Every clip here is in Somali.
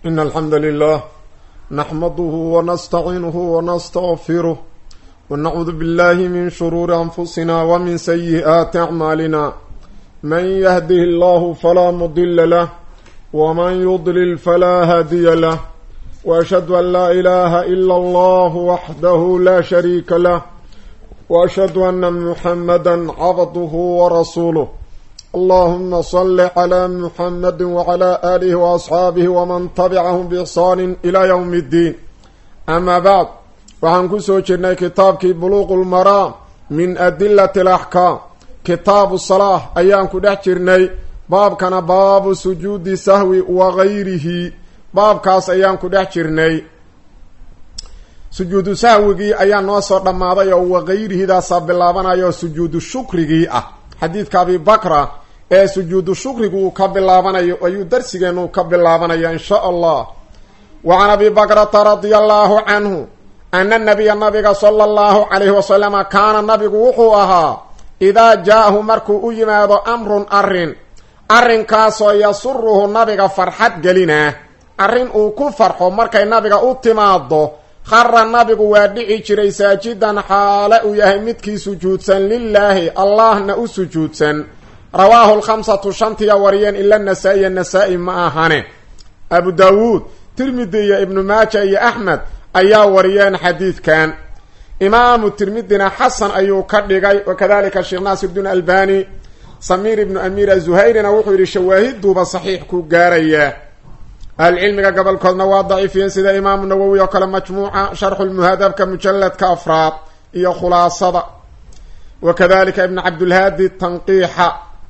إن الحمد لله نحمده ونستعينه ونستغفره ونعوذ بالله من شرور أنفسنا ومن سيئات أعمالنا من يهده الله فلا مضل له ومن يضلل فلا هادي له وأشهد أن لا إله إلا الله وحده لا شريك له وأشهد أن محمدا عبده ورسوله اللهم صل على محمد وعلى آله وأصحابه ومن تبعهم بإحسان إلى يوم الدين أما بعد waxaan ku soo jirnay kitaabkii buluuqu lmaraam min adilati alaxkaam kitaabu salaah ayaan ku dhex jirnay baabkana baabu sujuudi sahwi wa gayrihi baabkaas ayaan ku dhex jirnay sujuudu sahwigii ayaa noo soo dhammaaday oo wagayrihiidaasaa bilaabanaya oo sujuudu shukrigii ah xadiidka abi bakra ee sujuudu shukrigu uu ka bilaabanayo ayuu darsigeenu ka bilaabanaya in sha allah wa can abi bakrata radia allaahu canhu ana nabiya nabiga sala allahu calayhi wasalama kaana nabigu wuxuu ahaa idaa jaa-ahu markuu u yimaado amrun arrin arrinkaasoo yasuruhu nabiga farxad gelinaa arrin uu ku farxo markay nabiga u timaado khara nabigu waa dhici jiray saajidan xaale uu yahay midkii sujuudsan lilaahi allahna u sujuudsan rawaahu lkhamsatu shantiya wariyeen ila nasaa-iya nasaa-i ma ahane abu daawuud tirmidi iyo ibnu maaja iyo axmed ayaa wariyeen xadiidkan imaamu tirmidina xasan ayuu ka dhigay wakadalika sheekh naasirdiin albani samiir ibnu amiir azuhayrina wuxuu yidhi shawaahiduuba saxiix ku gaarayaa ahlucilmiga gobolkoodna waa daciifiyeen sida imaamu nawowi oo kale majmuuca sharxulmuhadabka mujalladka afraad iyo khulaasada wakadalika ibn cabdulhaadi tanqiixa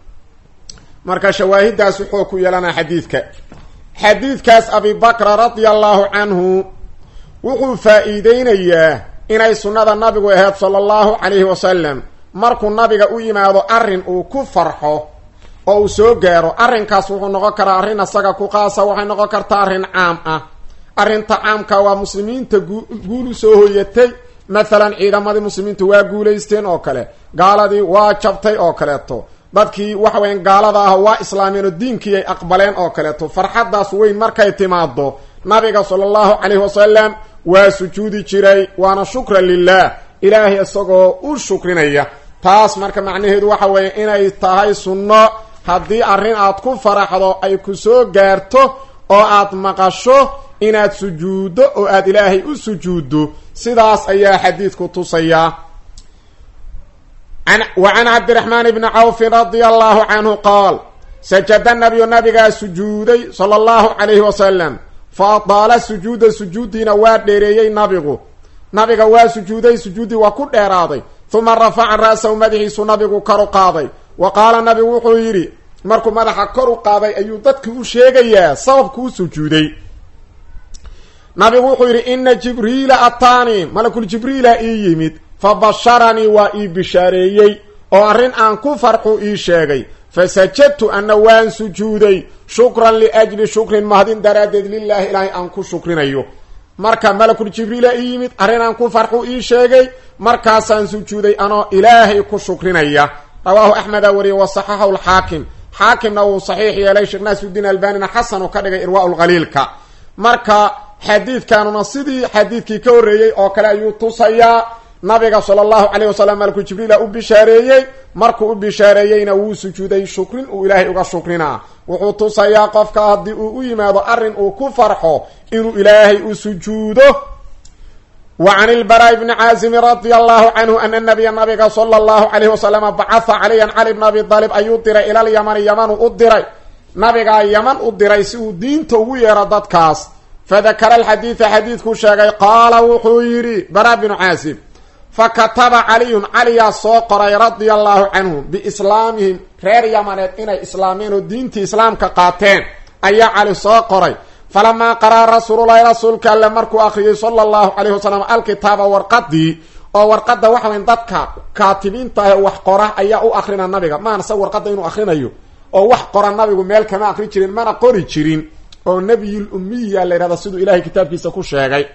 marka shawaahidaas wuxuu ku yeelanaa xadiidka xadiidkaas abi bakra radia allahu canhu wuxuu faa-iideynayaa inay sunnada nabigu ahayd sala allahu calayhi wasalam markuu nabiga u yimaado arrin uu ku farxo oo uu soo gaaro arrinkaas wuxuu noqon karaa arrin asaga ku qaasa waxay noqon kartaa arrin caam ah arrinta caamka waa muslimiinta guulu soo hoyatay mathalan ciidamadii muslimiintu waa guulaysteen oo kale gaaladii waa jabtay oo kaleeto dadkii waxa weyan gaalada ah waa islaameen oo diinkii ay aqbaleen oo kaleeto farxaddaas weyn markay timaado nabiga sala allahu calayhi wasalam waa sujuudi jiray waana shukran lilah ilaahay isagoo u shukrinaya taas marka macnaheedu waxa weeye inay tahay sunno haddii arrin aad ku faraxdo ay ku soo gaarto oo aad maqasho inaad sujuuddo oo aad ilaahay u sujuuddo sidaas ayaa xadiidku tusayaa wa can cabdiraxmaan ibni cawfin radia allahu canhu qaal sajada nabiyu nabigaa sujuuday sala allahu calayhi wasalam fa adaala sujuuda sujuuddiina waa dheereeyey nabigu nabiga waa sujuuday sujuuddii waa ku dheeraaday uma rafaca ra-sahu madaxiisu nabigu kor u qaaday wa qaala nabigu wuxuu yidhi markuu madaxa kor u qaaday ayuu dadki u sheegayaa sababku u sujuuday nabigu wuxuu yidhi ina jibriila ataanii malakul jibriila ii yimid fa basharanii waa ii bishaareeyey oo arrin aan ku farxu ii sheegay fasajadtu anna waan sujuuday shukran liajli shukrin mahdin daraaddeed lilaahi ilaahay aan ku shukrinayo marka malakul jibriila ii yimid arrin aan ku farxu ii sheegay markaasaan sujuuday anoo ilaahay ku shukrinaya rawaahu axmeda wariyey wa saxaxahu lxaakim xaakimna uu saxiix yeelay sheekh naasirudiin albanina xasan uu ka dhigay irwaa lkhaliilka marka xadiidkanuna sidii xadiidkii ka horreeyey oo kale ayuu tusayaa nabiga sala allahu calayh wasalam malakul jibriila u bishaareeyey markuu u bishaareeyeyna wuu sujuuday shukrin uu ilaahay uga shukrinaa wuxuu tusayaa qofka haddii uu u yimaado arrin uu ku farxo inuu ilaahay u sujuudo wa can ilbaraa bni caazimi radia allahu canhu ana nabiya nabiga sala allahu calayhi wasalama bacatha caliyan cali bna abi aalib ayuu diray ilal yamani yamanu u diray nabigaa yaman u diray si uu diinta ugu yeero dadkaas fadakara alxadiida xadiidkuu sheegay qaala wuxuu yidhi baraa binu caazib fa kataba caliyun caliyaa soo qoray radia allahu canhu biislaamihim reer yamaneed inay islaameen oo diintii islaamka qaateen ayaa cali soo qoray falamaa qaraa rasuululahi rasuulka alle markuu akhriyey sala allahu calayhi wasalam alkitaaba warqadii oo warqadda waxa weyn dadka kaatibiinta ah wax qora ayaa u akrina nabiga maana sa warqadda inuu akrinayo oo wax qora nabigu meel kama akri jirin mana qori jirin oo nebiyul ummiya la yidhahda siduu ilahay kitaabkiisa ku sheegay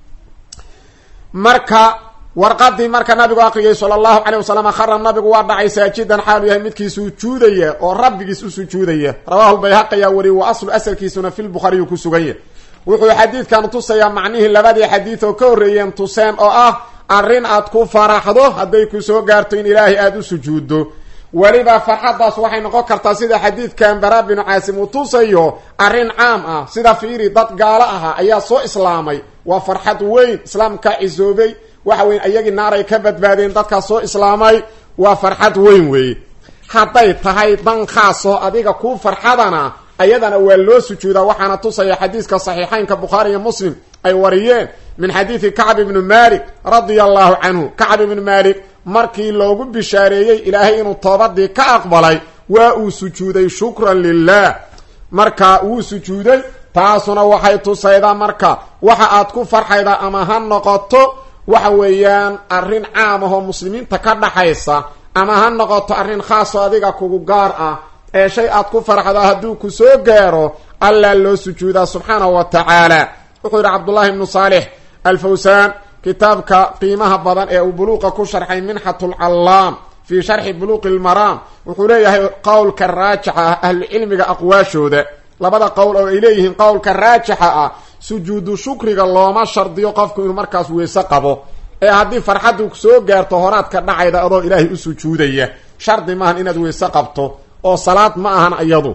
marka warqadii marka nabigu aqriyay sala allahu calayh wasalam khara nabigu waa dhacay saajidan xaalu yahay midkii sujuudaya oo rabbigiis u sujuudaya rawahu lbayhaqi ayaa wariyey wa aslu asalkiisuna fi lbukhaariyu ku sugan yahy wuxuu xadiidkan tusayaa macnihii labadii xadiid oo ka horreeyeen tuseen oo ah arrin aad ku faraxdo hadday ku soo gaarto in ilaahay aada u sujuuddo weliba farxaddaas waxay noqon kartaa sida xadiidkan bara binu caasim uu tusayo arrin caam ah sida fiiri dad gaalo ahaa ayaa soo islaamay waa farxad weyn islaamkaa cisoobay waxa weyn iyagii naaray ka badbaadeen dadkaas soo islaamay waa farxad weyn weeye hadday tahay dan khaasoo adiga kuu farxadana ayadana waa loo sujuudaa waxaana tusaya xadiiska saxiixaynka bukhaari iyo muslim ay wariyeen min xadiidi kacb ibni malik radia allahu canhu kacb ibni malik markii loogu bishaareeyey ilaahay inuu toobadii ka aqbalay waa uu sujuuday shukran lilah marka wuu sujuuday taasuna waxay tusaydaa marka waxa aad ku farxaydaa ama ha noqoto waxa weeyaan arrin caam ahoo muslimiinta ka dhaxaysa ama ha noqoto arrin khaasoo adiga kugu gaar ah ee shay aad ku farxdo hadduu ku soo gaaro allaa loo sujuudaa subxaanahu wa tacaala wuxuu yidhi cabdullaahi ibnu saalix alfawsaan kitaabka qiimaha badan ee uu buluuqa ku sharxay minxat lcallaam fii sharxi buluuqi lmaraam wuxuu leeyahay qowlka raajixa ah ahlucilmiga aqwaashooda labada qowl oo ay leeyihiin qowlka raajixa ah sujuudu shukriga looma shardiyo qofku inuu markaas weyse qabo ee haddii farxaddu soo gaarto horaad ka dhacayda adoo ilaahay u sujuudaya shardi maahan inaad weyse qabto oo salaad ma ahan iyadu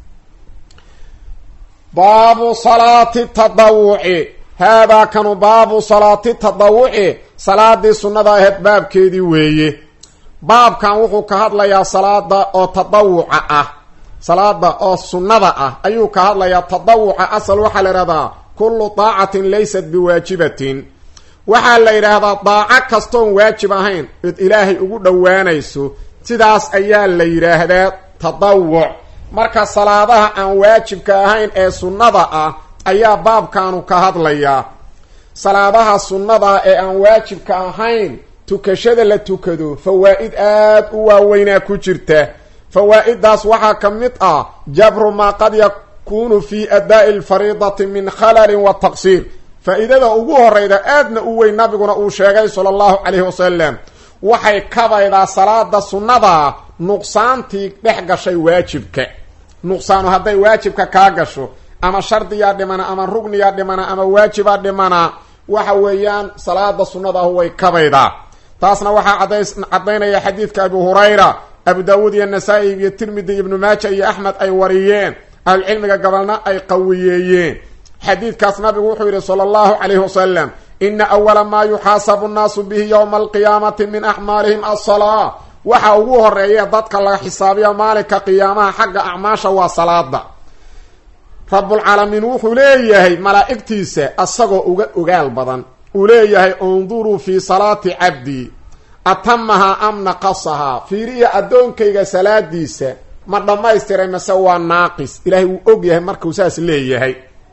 baabu salaati tadawuci haadaa kanu baabu salaati tadawuci salaadii sunnada aheyd baabkeedii weeye baabkan wuxuu ka hadlayaa salaada oo tadawuca ah salaada oo sunnada ah ayuu ka hadlayaa tadawuca asal waxaa la yidhahdaa kullu daacatin laysat biwaajibatin waxaa la yidhaahdaa daaco kastoon waajib ahayn id ilaahay ugu dhowaanayso sidaas ayaa la yidhaahdaa tadawuc marka salaadaha aan waajibka ahayn ee sunnada ah ayaa baabkaanu ka hadlayaa salaadaha sunnada ee aan waajibka ahayn tukashada la tukado fawaa'id aad u waaweynaa ku jirta fawaa'iddaas waxaa ka mid ah jabru maa qad yakuunu fi adaa'i alfariidati min khalalin wa taqsiir faa-iidada ugu horeyda aadna u weyn nabiguna uu sheegay sala allahu calayhi wasalam waxay kabaydaa salaada sunnada nuqsaantii dhex gashay waajibka nuqsaanu hadday waajibka kaa gasho ama shardiyaa dhimana ama rugniyaa dhimana ama waajibaa dhimana waxa weeyaan salaada sunnadaah way kabaydaa taasna waxaa cadays caddaynaya xadiidka abu hurayra abu daawuud iyo nasaa-i iyo tirmidi ibnu maaja iyo axmed ay wariyeen ahlucilmiga gabalna ay qawiyeeyeen xadiidkaas nabigu wuxuu yidhi sala allahu calayhi wasalam ina awala maa yuxaasabu nnaasu bihi yowma alqiyaamati min acmaalihim alsalaa waxa ugu horeeya dadka laga xisaabiya maalinka qiyaamaha xagga acmaasha waa salaada rabulcaalamiin wuxuu leeyahay malaa'igtiisa asagoo uga ogaal badan uu leeyahay unduruu fii salaati cabdii atamahaa am naqasahaa fiiriya addoonkayga salaadiisa ma dhammaystiray mase waa naaqis ilaahay wuu og yahay markuu saas leeyahay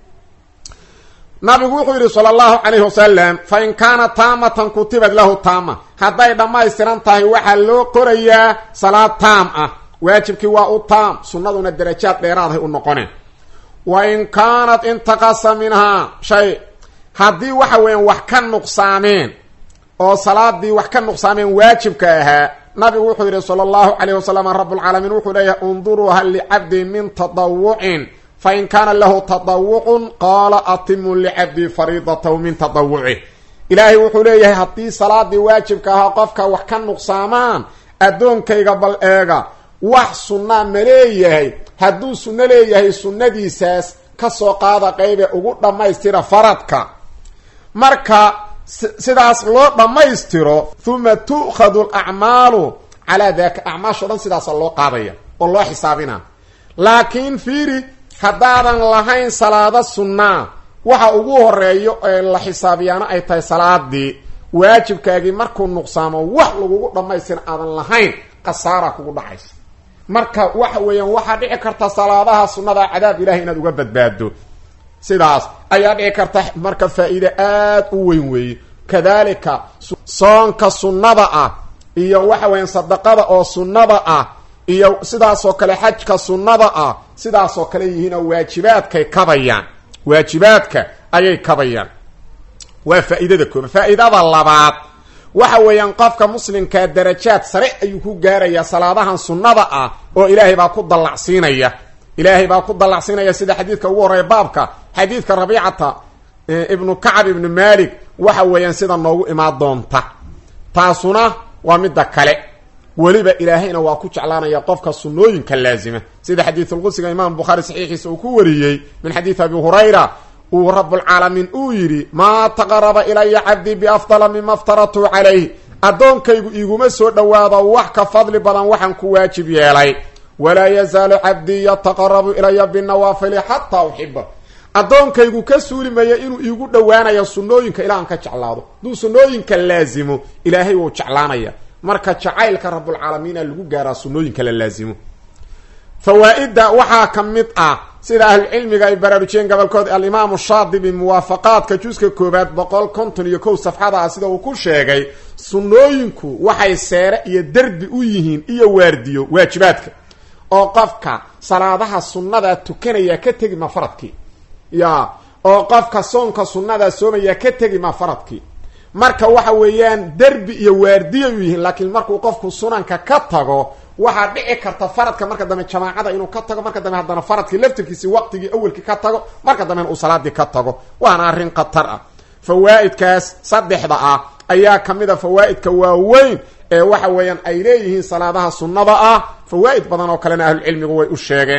nabigu wuxuu yidhi sala allahu calayhi wasalam fa in kaana taamatan kutibad lahu taama hadday dhammaystiran tahay waxaa loo qorayaa salaad taam ah waajibkii waa u taam sunnaduna darajaad dheeraadahay u noqoneen wa in kaanat intaqasa minhaa shay haddii waxa weeyaan wax ka nuqsaameen oo salaadii wax ka nuqsaameen waajibka ahaa nabigu wuxuu yidhi sala allahu calayhi wasalam rabulcaalamiin wuxuu leeyahay unduruu hal licabdi min tadawucin fain kaana lahu tadawucun qaala atimu licabdii fariidatahu min tadawucih ilaahay wuxuu leeyahay haddii salaadii waajibka ahaa qofka wax ka nuqsaamaan addoonkayga bal eega wax sunnaa ma leeyahay hadduu sunno leeyahay sunnadiisaas kasoo qaada qeybe ugu dhammaystira faradka marka sidaas loo dhammaystiro huma tu'khadu alacmaalu calaa daka acmaasho dhan sidaasa loo qaadaya oo loo xisaabina laakiin fiiri haddaadan lahayn salaado sunnaa waxa ugu horeeyo ee la xisaabiyaana ay tahay salaadii waajibkaagii markuu nuqsaamo wax lagugu dhammaystira aadan lahayn khasaara kugu dhacaysa marka waxa weeyaan waxaa dhici karta salaadaha sunnada cadaab ilahay inaad uga badbaado sidaas ayaa dhici karta marka faa-iide aada u weyn weeye kadalika soonka sunnada ah iyo waxa weeyaan sadaqada oo sunnada ah iyo sidaasoo kale xajka sunnada ah sidaasoo kale yihiinoo waajibaadkay kabayaan waajibaadka ayay kabayaan waa faa-iidada kooba faa-iidada labaad waxa weeyaan qofka muslimkaa darajaad sare ayuu ku gaarayaa salaadahan sunnada ah oo ilaahay baa ku dallacsiinaya ilaahay baa ku dallacsiinaya sida xadiidka ugu horreeya baabka xadiidka rabiicata ibnu kacab ibnu malik waxa weeyaan sida noogu imaan doonta taasuna waa midda kale weliba ilaahayna waa ku jeclaanaya qofka sunnooyinka laazima sida xadiisulqudsiga imaam bukhaari saxiixiisa uu ku wariyey min xadiidi abi hurayra uu rabulcaalamiin uu yidhi maa taqaraba ilaya cabdii biafdala mima aftaratu calayh addoonkaygu iguma soo dhowaado wax ka fadli badan waxaan ku waajib yeelay walaa yazaalu cabdii yataqarabu ilaya binawaafili xataa uxiba addoonkaygu ka suuli maya inuu iigu dhowaanayo sunnooyinka ilaa aan ka jeclaado hadduu sunnooyinka laazimo ilaahay wuu jeclaanaya marka jacaylka rabulcaalamiina lagu gaaraa sunnooyinka la laazimo fawaa-idda waxaa ka mid ah sida ahlucilmiga ay baraarujiyeen gobolkood alimaamu shaadibi muwaafaqaadka juska koobaad boqol konton iyo kow safxada ah sida uu ku sheegay sunnooyinku waxay seere iyo derbi u yihiin iyo waardiyo waajibaadka oo qofka salaadaha sunnada tukanaya ka tegi ma faradkii ya oo qofka soonka sunnada soomaya ka tegi ma faradkii marka waxa weeyaan derbi iyo waardiya u yihiin laakiin markuu qofku sunanka ka tago waxaa dhici karta faradka marka dambe jamaacada inuu ka tago marka dambe haddana faradkii laftirkiisi waqtigii awelkii ka tago marka dambena uu salaadii ka tago waana arrin khatar ah fawaa'idkaas saddexda ah ayaa ka mid a fawaa'idka waaweyn ee waxa weeyaan ay leeyihiin salaadaha sunnada ah fawaa'id badan oo kalena ahlucilmigu way u sheegeen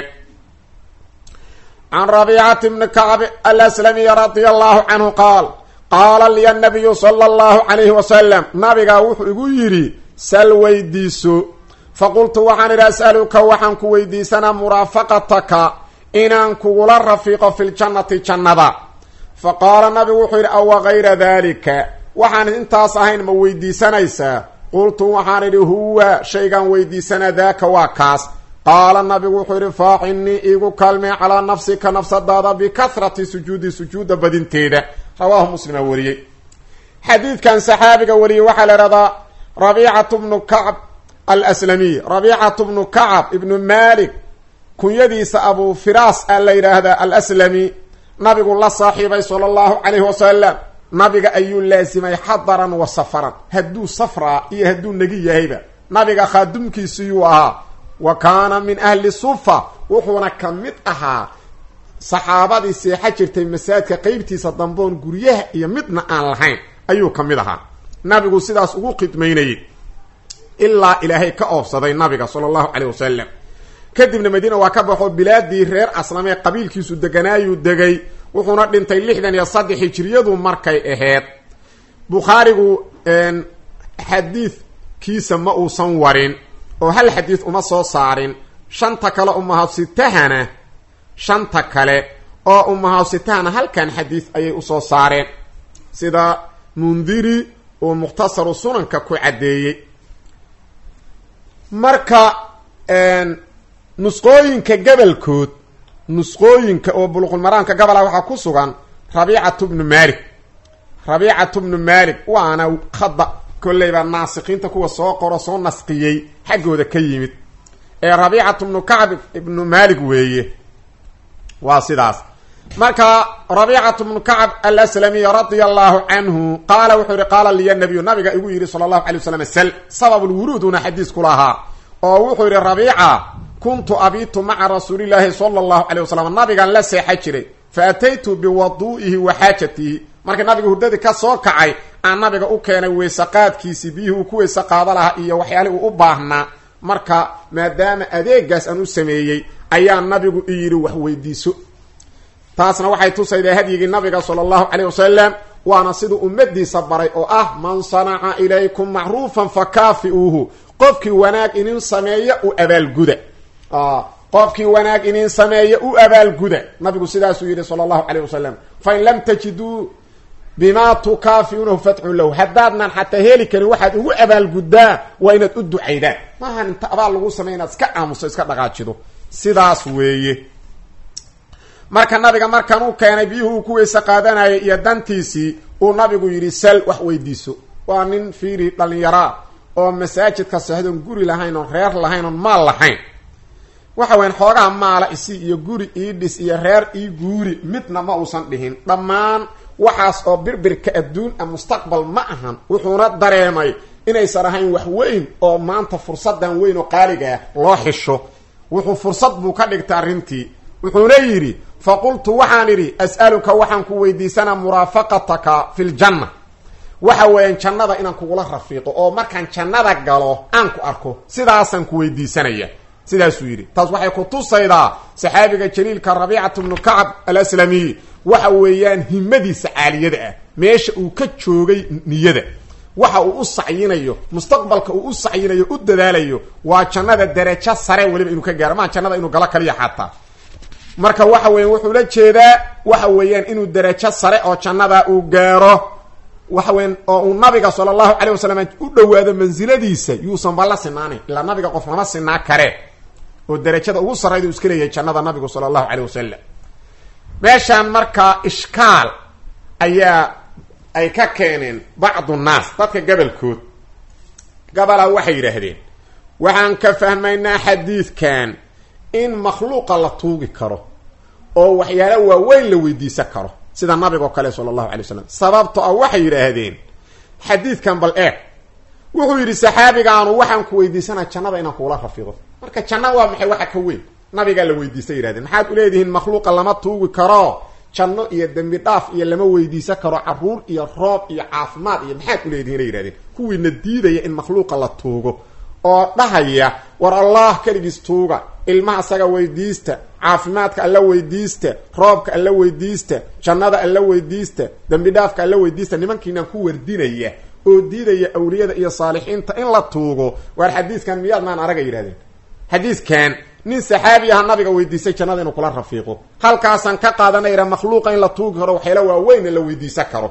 can rabiicati bni kacb alaslamiy radia allahu canhu qaal qaala liya nabiyu sala allahu calayhi wasalam nabigaa wuxuu igu yidhi sal weydiiso faqultu waxaan idhi as'aluka waxaan ku weydiisanaa muraafaqataka inaan kugula rafiiqo fi ljannati jannada fa qaala nabigu wuxuu yidhi awa gayra daalika waxaan intaas ahayn ma weydiisanaysaa qultu waxaan idhi huwa shaygaan weydiisanaa daaka waa kaas qaala nabigu wuxuu yidhi faacinnii iigu kaalmee calaa nafsika nafsadaada bikasrati sujuudi sujuuda badinteeda rawaahu muslima wariyey xadiidkan saxaabiga wariyey waxaa la ihahdaa rabiicatu bnu kacb alslamiy rabiicatu bnu kacab ibnu malik kunyadiisa abu firaas a la yidhaahdaa alaslami nabigu la saaxiibay sala allahu calayhi wasalam nabiga ayuu laasimay xadaran wa safaran hadduu safraa iyo hadduu negi yahayba nabiga khaadumkiisiyuu ahaa wa kaana min ahli sufa wuxuuna ka mid ahaa saxaabadii seexa jirtay masaajidka qeybtiisa damboon guryaha iyo midna aan lahayn ayuu ka mid ahaa nabigu sidaas ugu khidmaynayay ilaa ilaahay ka oobsaday nabiga sala allahu caleyh wasalam kadibna madiina waa ka baxo bilaadii reer aslamee qabiilkiisu deganaayuu degay wuxuuna dhintay lixdan iyo saddex hijiriyadu markay aheyd bukhaarigu xadiidkiisa ma uusan warin oo hal xadiid uma soo saarin shanta kale umahawsitahana shanta kale oo umahawsitahana halkan xadiid ayay usoo saareen sida mundiri uu mukhtasaru sunanka ku caddeeyey marka nusqooyinka gabalkood nusqooyinka oo buluqulmaraamka gabola waxaa ku sugan rabiicatu bnu malik rabiicatu bnu malik waana khada kolleyba naasikiinta kuwa soo qoro soo nasqiyey xaggooda ka yimid ee rabiicatu bnu kacb ibnu malik weeye waa sidaas marka rabiicatu bnu kacb alaslamiy radia allahu canhu qaala wuxuu yihi qaala liya nabiyu nabiga igu yidhi sala allahu alay waslam sal sababulwuruuduna xadiisku lahaa oo wuxuu yihi rabiica kuntu abitu maca rasuulillaahi sala allahu calay wasalam nabigan la seexa jiray fa ataytu biwaduu'ihi wa xaajatihi markii nabiga hurdadii ka soo kacay aan nabiga u keenay weysaqaadkiisii biyihii uu ku weyse qaado lahaa iyo waxyaalihii uu u baahnaa marka maadaama adeegaas aan u sameeyey ayaa nabigu i yidhi wax weydiiso taasna waxay tusaydaa hadyigii nabiga sala allahu caleyh wasalam waana siduu ummadiisa baray oo ah man sanaca ilaykum macruufan fa kaafi'uuhu qofkii wanaag inin sameeya u abaalguda qofkii wanaag inin sameeya u abaalguda nabigu sidaasuu yidhi sala allahu caleyh wasalam fain lam tajiduu bimaa tukaafiuunahu fadxun lahu haddaadnan xataa heli karin waxaad ugu abaalguddaa waa inaad u ducaydaan maahan inta abaal lagu samey inaad iska aamuso iska dhaqaajido sidaas weeye marka nabiga markan u keenay biyuhu uu ku weyse qaadanayay iyo dantiisii uu nabigu yidhi sal wax weydiiso waa nin fiiri dhallinyaraa oo masaajidka seexdoon guri lahayn oon reer lahayn oon maal lahayn waxa weyan xoogaha maala isi iyo guri ii dhis iyo reer ii guuri midna ma uusan dhihin dhammaan waxaas oo birbirka adduun a mustaqbal ma ahan wuxuuna dareemay inaysan ahayn wax weyn oo maanta fursadan weyn oo qaaliga ah loo xisho wuxuu fursad buu ka dhigtay arrintii wuxuuna yidhi faqultu waxaan idhi as'aluka waxaan ku weydiisanaa muraafaqataka fi ljanna waxa weeyaan jannada inaan kugula rafiiqo oo markaan jannada galo aan ku arko sidaasaan ku weydiisanaya sidaasuu yidhi taas waxay ku tusaydaa saxaabiga jaliilka rabiicatu bnu kacab alaslamiy waxa weeyaan himadiisa caaliyada ah meesha uu ka joogay niyada waxa uu u sacyinayo mustaqbalka uu u sacyinayo u dadaalayo waa jannada darajo sare weliba inuu ka gaaro maa jannada inuu galo kaliya xataa marka waxa weyan wuxuu la jeedaa waxa weeyaan inuu darajo sare oo jannada uu gaaro waxa weyan oo uu nabiga sala allahu calay wasalam u dhowaado mansiladiisa yuusan balla sinaanin ilaa nabiga qof lama sinaa karee oo darajada ugu sarrayda uu iska leeyahay jannada nabigu sala allahu caleyh wasalam meeshaan markaa ishkaal ayaa ay ka keeneen bacdu nnaas dadka gabalkood gabalaa waxay yidhaahdeen waxaan ka fahmaynaa xadiidkan in makhluuqa la tuugi karo oo waxyaala waaweyn la weydiisan karo sida nabigoo kale sala allahu alay wasalam sababto ah waxay yidhaahdeen xadiidkan bal eeg wuxuu yidhi saxaabigaanu waxaan ku weydiisanaa jannada inaan kuula rafiiqo marka janna waa maxay waxa ka weyn nabigaa la weydiistay yidhahdeen maxaad uleedihiin makhluuqa lama tuugi karo janno iyo dembi dhaaf iyo lama weydiisan karo caruur iyo roob iyo caafimaad iyo maxaad uleedihiin ay yidhahdeen kuwiina diidaya in makhluuqa la tuugo oo dhahaya war allah keligiis tuuga ilmaha asaga weydiista caafimaadka alla weydiista roobka alla weydiista jannada alla weydiista dembi dhaafka alla weydiista nimankiinaan ku wardinaya oo diidaya awliyada iyo saalixiinta in la tuugo waar xadiiskan miyaad maan araga yidhahdeen xadiiskan nin saxaabi aha nabiga weydiisay jannada inuu kula rafiiqo halkaasaan ka qaadanayra makhluuqa in la tuugi karo waxyaala waaweynna la weydiisan karo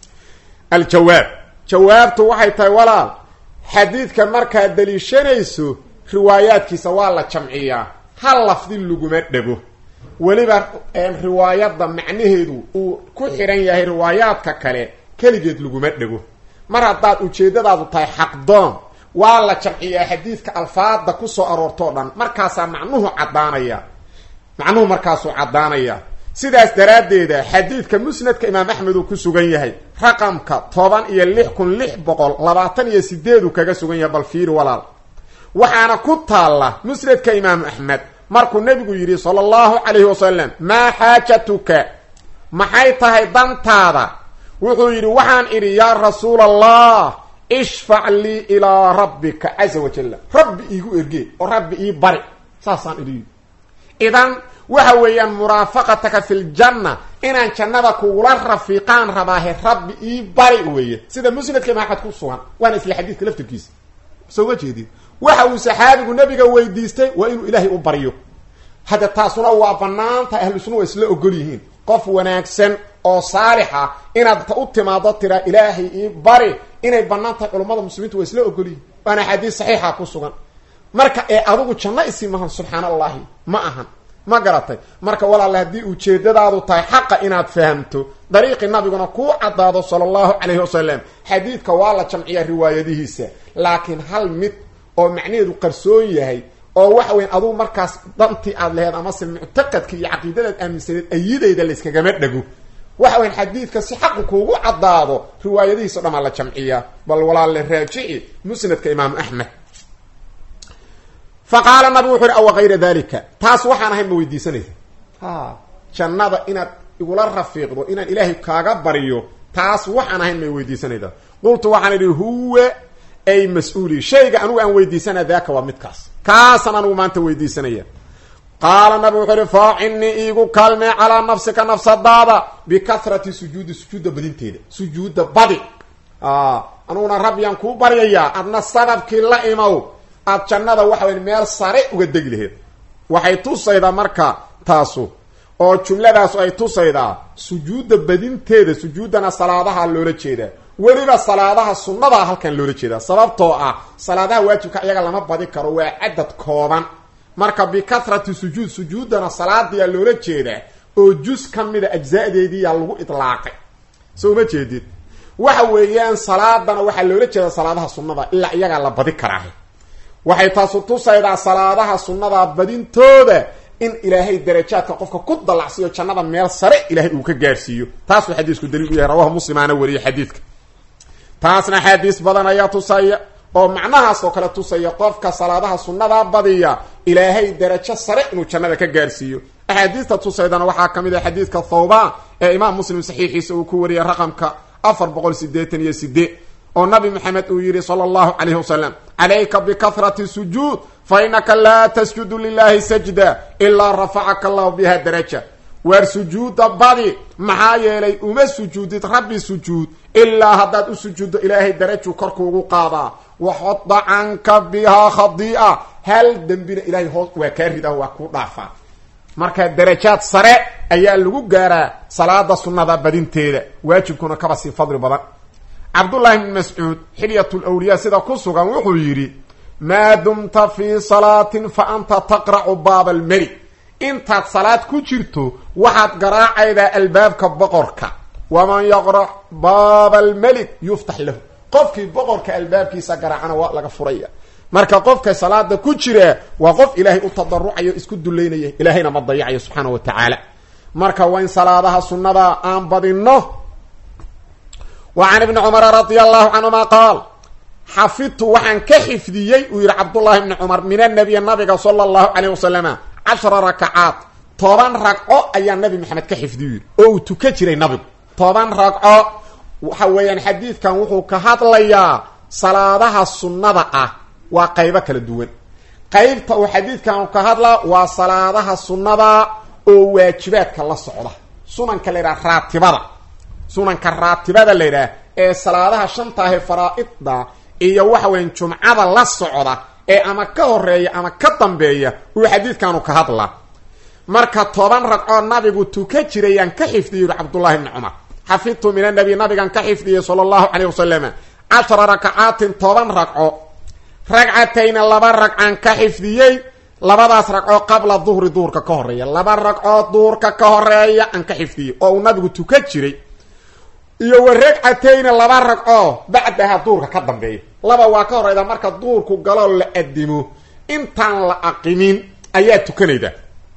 aljawaab jawaabtu waxay tahay walaal xadiidka markaad daliishanayso riwaayaadkiisa waa la jamciyaa hal lafdi laguma dhego weliba riwaayadda macnaheedu uu ku xidhan yahay riwaayaadka kale keligeed laguma dhego mar haddaad ujeeddadaadu tahay xaqdoon waa la jamciyaa xadiidka alfaada kusoo aroortoo dhan markaasaa macnuhu caddaanaya macnuhu markaasuu caddaanaya sidaas daraaddeeda xadiidka musnadka imaam axmed uu ku sugan yahay raqamka toban iyo lix kun lix boqol labaatan iyo sideeduu kaga sugan yahay bal fiiri walaal waxaana ku taalla musnadka imaamu axmed markuu nebigu yidhi sala allahu calayhi wasalam maa xaajatuka maxay tahay dantaada wuxuu yidhi waxaan idhi yaa rasuula allah ishfac lii ilaa rabbika caza wajalla rabbi iigu ergee oo rabbi ii bari saasaan idhi idan waxa weeyaan muraafaqataka fi ljanna inaan jannada kugula rafiiqaan rabaahe rabbi ii bari weeye sida musnadka imaam axmed ku sugan waana isla xadiidka laftirkiisa soo ma jeedid waxa uu saxaabigu nabiga weydiistay waa inuu ilaahay u baryo hadda taasuna waa banaanta ahlu sunna waa isla ogol yihiin qof wanaagsan oo saalixa inaad u timaado tiraa ilaahay ii bari inay banaan tahay culummada muslimiintu waa isla ogol yihiin waana xadiis saxiixa ku sugan marka ee adigu janno isi mahan subxaan allahi ma ahan ma garatay marka walaale haddii ujeedadaadu tahay xaqa inaad fahamto dariiqii nabiguna kuu caddaado sala allahu calayhi wasalam xadiidka waa la jamciyaa riwaayadihiisa laakiin hal mid oo macnaheedu qarsoon yahay oo waxa weyan adugu markaas dantii aad laheed amase muctaqadka iyo caqiidadaad aaminsaneed ayidayda layskagama dhego waxa weyan xadiidka si xaqu kuugu caddaado riwaayadihiisa o dhan aa la jamciyaa bal walaale raajici musnadka imaamu axmed fa qaala nabigu wuxu uhi awa kayra dalika taas waxaan ahayn ma weydiisanaysa ha jannada inaad igula rafiiqdo inaan ilaahay kaaga baryo taas waxaan ahayn may weydiisanayda qultu waxaan idhi huwa ay mas-uuli shayga anugu aan weydiisanaya daaka waa midkaas kaasaan anugu maanta weydiisanaya qaala nabigu wuxuu ihi faacinnii iigu kaalmee calaa nafsika nafsadaada bikahrati sujuudi sujuudda badinteeda sujuudda badi anuguna rabbiyaan kuu baryayaa adna sababkii la imow aad jannada waxa weya meel sare uga degi laheed waxay tusaydaa marka taasu oo jumladaasu ay tusaydaa sujuudda badinteeda sujuuddana salaadaha loola jeedaa weliba salaadaha sunnadaa halkan loola jeedaa sababtoo ah salaadaha waajibka iyaga lama badi karo waa cadad kooban marka bikathrati sujuud sujuuddana salaadiyaa loola jeedaa oo jus ka mida ajzaadeediiyaa lagu idlaaqay soo ma jeedid waxa weeyaan salaadana waxaa loola jeedaa salaadaha sunnada ilaa iyagaa la badi karaahe waxay taasu tusaydaa salaadaha sunnadaa badintooda in ilaahay darajaadka qofka ku dallacsiiyo jannada meel sare ilaahay uu ka gaarhsiiyo taasuu xadiisku daliil u yahay rawahu muslimaana wariye xadiidka taasna xaadiis badan ayaa tusaya oo macnahaas oo kale tusaya qofka salaadaha sunnadaa badiya ilaahay darajo sare inuu jannada ka gaarhsiiyo axaadiista tusaydana waxaa ka mid ah xadiidka thawban ee imaam muslim saxiixiisa uu ku wariyay raqamka afar boqol sideetan iyo sideed oo nabi maxamed uu yidhi sala allahu calayhi wasalam calayka bikahrati sujuud fa inaka laa tasjudu lilahi sajda ilaa rafacaka allahu biha daraja waar sujuuda badi maxaa yeelay uma sujuudid rabbi sujuud ilaa haddaad u sujuuddo ilaahay darajuu korkuugu qaadaa waxoda canka bihaa khadii'a hal dembina ilahay hoos waa kaa ridaa waa kuu dhaafaa marka darajaad sare ayaa lagu gaaraa salaada sunnada badinteeda waajibkuna kaba sii fadli badan cabdullaahi bn mascuud xilyat lwliyaa sida ku sugan wuxuu yidhi maa dumta fii salaatin fa anta taqracu baaba almeli intaad salaad ku jirto waxaad garaacaydaa albaabka boqorka waman yaqrac baaba almelik yuftax lahu qofkii boqorka albaabkiisa garaacana waa laga furaya marka qofka salaada ku jira waa qof ilaahay u tadarucayo isku duleynaya ilaahayna ma dayacayo subxaana wa tacaala marka waa in salaadaha sunnada aan badinno wa can ibni cumara radia allahu canhuma qaal xafidtu waxaan ka xifdiyey uu yihi cabdullahi bni cumar min anabiy nabiga sala allahu calayh wasalama cashara rakacaat toban ragco ayaa nabi maxamed ka xifdiyu yidhi oo uu tuka jiray nabigu toban ragco waxa weeyaan xadiidkan wuxuu ka hadlayaa salaadaha sunnada ah waa qaybo kala duwan qeybta uu xadiidkan ka hadlaa waa salaadaha sunnada oo waajibaadka la socda sunanka la yidhaha raatibada sunanka raatibada la yidhaah ee salaadaha shantaahe faraa-ida iyo waxa weyan jumcada la socda ee ama ka horeeya ama ka dambeeya uu xadiidkanu ka hadlaa marka toban ragcoo nabigu tuka jirayaan ka xifdiyay yuri cabdullahi bni cumar xafidtu min anabi nabigan ka xifdiyey sala allahu calayh wasalam cashara rakacaatin toban ragco ragcatayna laba ragcaan ka xifdiyey labadaas ragcoo qabla duhri duhurka ka horeeya laba ragcoo duhurka ka horeeya aan ka xifdiyey oo uu nabigu tuka jiray iyo wa ragcatayna laba ragcoo bacdaha duhurka ka dambeeya laba waa ka horeyda marka duhurku galoo la adimo intaan la aqimin ayaa tukanayda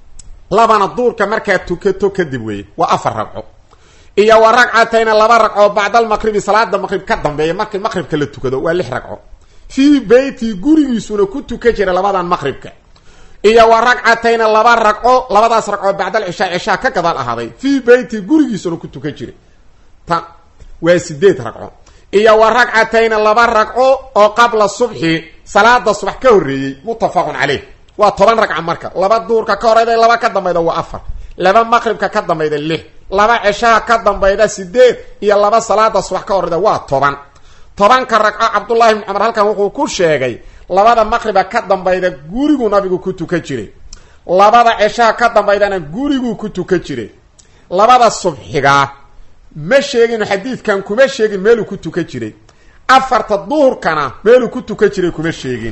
labana duhurka markaa tukato kadib weeye waa afar ragco iyo wa ragcatayna laba ragcoo bacdalmaqribi salaada maqrib ka dambeeya markii maqribka la tukado waa lix ragco fii beyti gurigiisuna ku tukan jira labadan maqribka iyo wa ragcatayna laba ragco labadaas ragcoo bacdal cishaa cishaa ka gadaal ahaaday fii beyti gurigiisuna ku tukan jiray ta waa sideed ragco iyo wa ragcatayna laba ragco oo qabla subxi salaada subax ka horreeyey muttafaqun caleyh waa toban ragca marka laba duurka ka horeyda laba ka dambayda waa afar laba maqribka ka dambayda lix laba ceshaha ka dambayda sideed iyo laba salaada subax ka horeyda waa toban tobanka ragco cabdullahi bni cumar halkan wuxuu ku sheegay labada maqriba ka dambayda guriguu nabigu ku tukan jiray labada ceshaha ka dambaydana guriguu ku tukan jiray labada subxigaa ma sheegin xadiidkan kuma sheegin meeluu ku tukan jiray afarta duhurkana meeluu ku tukan jiray kuma sheegin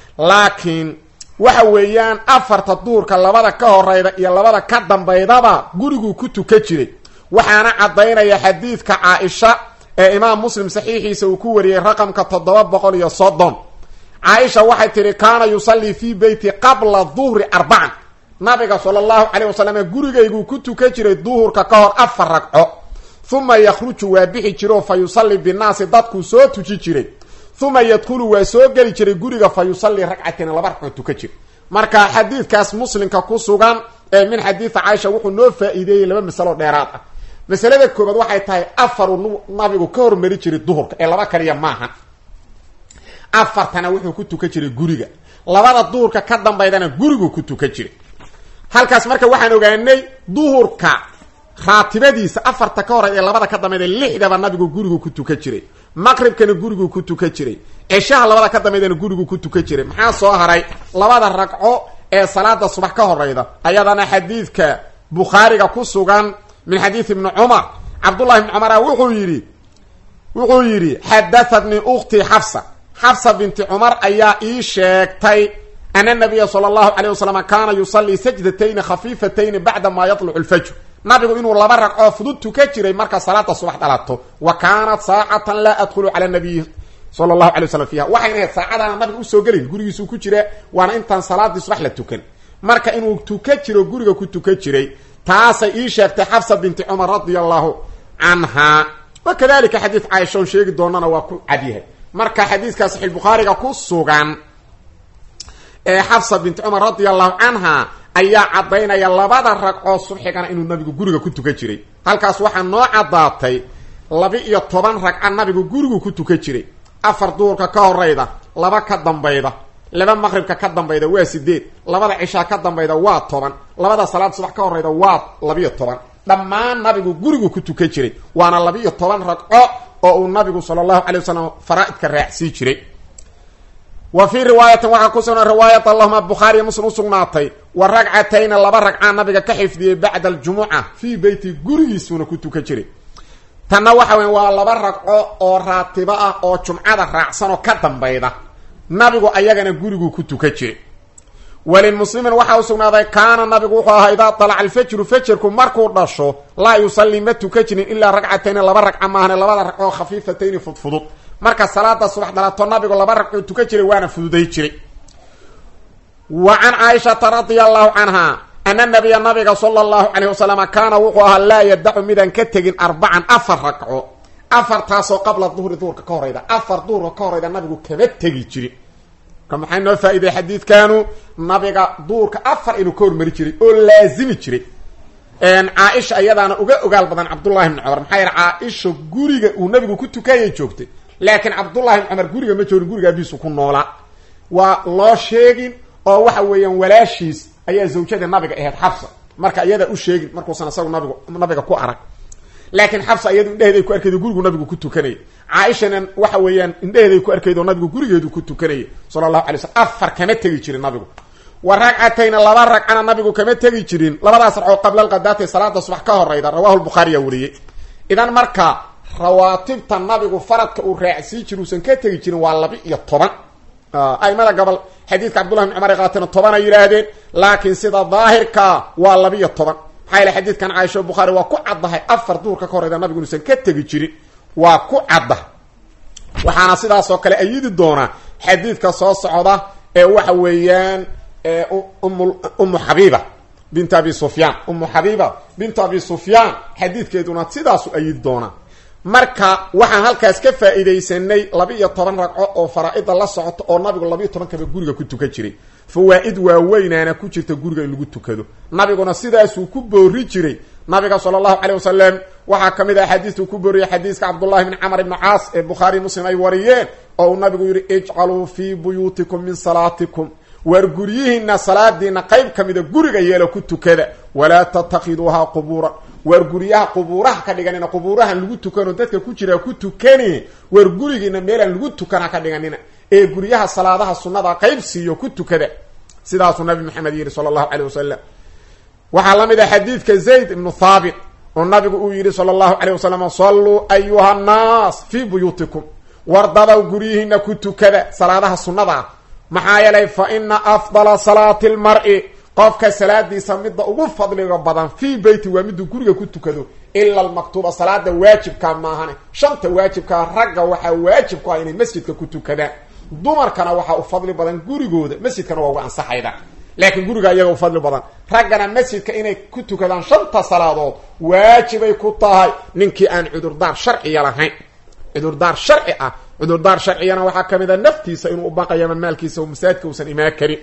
laakiin waxa weeyaan afarta duhurka labada ka horeyda iyo labada ka dambaydaba guriguu ku tukan jiray waxaana caddaynaya xadiidka caa-isha ee imaam muslim saxiixiisa uu ku wariyey raqamka toddoba boqol iyo soddon caaisha waxay tidhi kaana yusallii fii beyti qabla duhri arbacan nabiga sala allahu caleyh wasalam gurigayguu ku tukan jiray duhurka ka hor afar ragco uma yakhruju waa bixi jiro fa yusalli binnaasi dadkuu soo tuji jiray uma yadkhulu waa soo geli jiray guriga fa yusallii ragcatina laba ragcoo tukan jira marka xadiidkaas muslimka ku sugan ee min xadiida caaisha wuxuu noo faa-iideeyey laba masalo dheeraad ah masalada koobaad waxay tahay afaru nabigu ka hormari jiray duhurka ee laba kaliya maaha afartana wuxuu ku tukan jiray guriga labada duhurka ka dambaydana guriguu ku tukan jiray halkaas marka waxaan ogaanay duhurka raatibadiisa afarta ka horeyd ee labada ka dambayda lixdaba nabigu gurigu ku tukan jiray maqribkana guriguu ku tukan jiray ceshaha labada ka dambaydana guriguu ku tukan jiray maxaa soo haray labada ragco ee salaada subax ka horeyda ayadana xadiidka bukhaariga ku sugan min xadiid ibni cumar cabdullahi ibni cumara wuxuu yidhi wuxuu yidhi xadahatnii ukhtii xafsa xafsa binti cumar ayaa ii sheegtay ana nabiya sala allahu caleyh wasalam kaana yusallii sajdatayni khafiifatayni bacda maa yatlucu lfajr nabigu inuu laba ragcoo fudud tukan jiray marka salaada subax dhalato wa kaanat saacatan laa adkhulu cala nabiyi sala allahu alay waslam fiiha waxayna ahayd saacadaana nabiga usoo gelin gurigiisuu ku jira waana intaan salaadii subax la tukan marka inuu tukan jiro guriga ku tukan jiray taasay ii sheegtay xafsa binti cumar radia allahu canha wa kadalika xadiid caaisha on sheegi doonana waa ku cadyahay marka xadiidka saxiix bukhaariga ku sugan ee xafsa binti cumar radia allahu canha ayaa caddaynaya labada ragcoo subxigana inuu nabigu guriga ku tukan jiray halkaas waxaa noo caddaatay laba-iyo toban ragca nabigu gurigu ku tukan jiray afar duurka ka horeyda laba ka dambayda laba maqribka ka dambayda waa sideed labada cishaa ka dambayda waa toban labada salaad subax ka horeyda waa labiyo toban dhammaan nabigu gurigu ku tukan jiray waana laba-iyo toban ragco oo uu nabigu sala allahu calay wasalam faraa-idka raacsii jiray wa fii riwaayatin waxaa ku sugnaa riwaayat allahuma bukhaariy muslim usugnaatay wa ragcatayna laba ragcaa nabiga ka xifdiyey bacda aljumuca fii beyti gurigiisuuna ku tukan jiray tanna waxa weya waa laba ragco oo raatibo ah oo jumcada raacsan oo ka dambayda nabigu ayagana gurigu ku tukan jiray walimuslimin waxaa u sugnaaday kaana nabigu wuxuu ahaa idaa dalaca alfajru fajarku markuu dhasho laa yusallii ma tukan jirin ilaa ragcatayni laba ragca maahane labada ragcoo khafiifatayni fudfudud marka salaada subax dhalato nabigu laba ragcuu tukan jiray waana fududay jiray wa can caaishata radia allahu canha ana nabiya nabiga sala allahu calayh wasalam kaana wuxuu ahaa laa yadacu midaan ka tegin arbacan afar ragco afartaasoo qabla duhri duhurka ka horeyda afar duhurka ka horeyda nabigu kama tegi jirin marka maxay noo faa-iday xadiidkanu nabiga duurka afar inuu ka hormari jiray oo laazimi jiray caaisha ayadaana uga ogaal badan cabdullahi bni cumar maxaa yahe caaisha guriga uu nabigu ku tukayay joogtay laakiin cabdullahi bni cumar guriga ma joogin guriga abiisu ku noolaa waa loo sheegin oo waxa weeyaan walaashiis ayaa zawjada nabiga ahayd xabsa marka iyadaa u sheegin markuusan isagu nabigu nabiga ku arag laakiin xabsa iyadu indheheeday ku arkaydo gurigu nabigu ku tukanayay caaishana waxa weeyaan indheheeday ku arkaydo nabigu gurigeedu ku tukanayay sala allahu alay slam afar kama tegi jirin nabigu wa ragcatayna laba ragcana nabigu kama tegi jirin labadaas ragcoo qabla alqadaati salaada subax ka horeyda rawahu lbukhaariyaa wariyey idan marka rawaatibta nabigu faradka uu raacsii jiri usan ka tegi jirin waa laba iyo toban aimada gobol xadiidka cabdullahi bn cumar ay qaateen toban ay yidhaahdeen laakiin sida daahirka waa labiiyo toban maxaa yaele xadiidkan caaisha bukhaari waa ku caddahay afar duurka ka horeyda nabigu inuusan ka tegi jirin waa ku cadda waxaana sidaasoo kale ayidi doonaa xadiidka soo socda ee waxa weeyaan umu xabiiba bint abi sufyaan umu xabiiba bintu abi sufyaan xadiidkeeduna sidaasu ayidi doonaa marka waxaan halkaas ka faa-iidaysanay laba-iyo toban ragco oo faraa-ida la socoto oo nabigu labaiyo toban kaba guriga ku tukan jiray fawaa-id waaweynaana ku jirta guriga in lagu tukado nabiguna sidaasuu ku boori jiray nabiga sala allahu caleyh wasalam waxaa ka mid ah xadiistuu ku booriyay xadiiska cabdullahi bni camar ibni caas ee bukhaari muslim ay wariyeen oo uu nabigu yihi ijcaluu fii buyuutikum min salaatikum waar guryihiina salaadiina qayb ka mida guriga yeelo ku tukada walaa tatakhiduuhaa qubuura waar guryaha qubuuraha ka dhiganina qubuurahan lagu tukano dadka ku jiraa ku tukani waar gurigiina meelaan lagu tukana ka dhiganina ee guryaha salaadaha sunnada qayb siiyo ku tukada sidaasuu nabi maxamed yihi sala allahu caleyh wasalam waxaa la mid ah xadiidka zayd ibnu thaabit oo nabigu uu yidhi sala allahu caleyh wasalam salluu ayuha annaas fii buyuutikum wardabaw guryihiina ku tukada salaadaha sunnada maxaa yeelay fa ina afdala salaati lmar-i qofka salaadiisa midda ugu fadliga badan fii beyti waa miduu guriga ku tukado ila almaktuuba salaada waajibkaa maahane shanta waajibkaa ragga waxaa waajib ku ah inay masjidka ku tukadaan dumarkana waxaa u fadli badan gurigooda masjidkana waa uga ansaxayda laakiin guriga iyaga u fadli badan raggana masjidka inay ku tukadaan shanta salaadood waajibay ku tahay ninkii aan cudurdaar sharciya lahayn cudurdaar sharci ah cudurdaar sharciyana waxaa kamid a naftiisa inuu ubaqayo ama maalkiisa oo masaajidka uusan imaan karin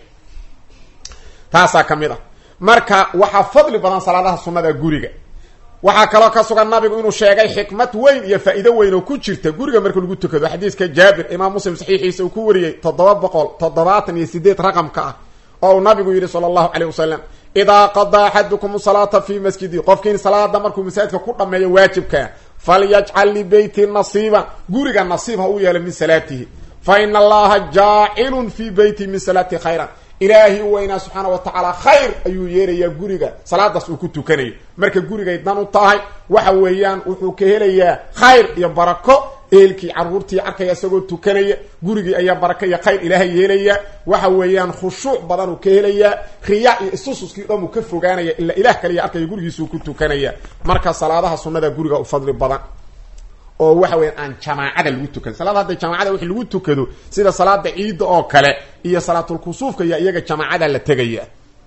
taasaa ka mid ah marka waxaa fadli badan salaadaha sunnada guriga waxaa kaloo ka sugan nabigu inuu sheegay xikmad weyn iyo faa-iido weyn oo ku jirta guriga marka lagu tukado xadiiska jaabir imaam muslim saxiixiisa uu ku wariyey toddoba boqol toddobaatan iyo sideed raqamka ah oo uu nabigu yidhi sala allahu caleyh wasalam idaa qadaa axadukum salaata fii masjidi qofkiin salaada markuu masaajidka ku dhameeyo waajibkaa falyajcal libeyti nasiiban guriga nasiib ha u yeelo min salaatihi fa ina allaha jaacilun fii beyti min salaati khayran ilaahi weynaa subxaana wa tacaala khayr ayuu yeerayaa guriga salaadaas uu ku tukanayo marka gurigay dan u tahay waxa weeyaan wuxuu ka helayaa khayr iyo barako ehelkii caruurtii arkaya isagoo tukanaya gurigii ayaa barako iyo khayr ilaahay yeelaya waxa weeyaan khushuuc badan uu ka helayaa riya iyo isususkii dhan uu ka fogaanaya ilaa ilaah kaliya arkaya gurigiisuu ku tukanaya marka salaadaha sunnada guriga u fadli badan oo waxa weya aan jamaacada lagu tukan salaada hadda jamaacada wixii lagu tukado sida salaada ciidda oo kale iyo salaatulkusuufka iyo iyaga jamaacada la tegaya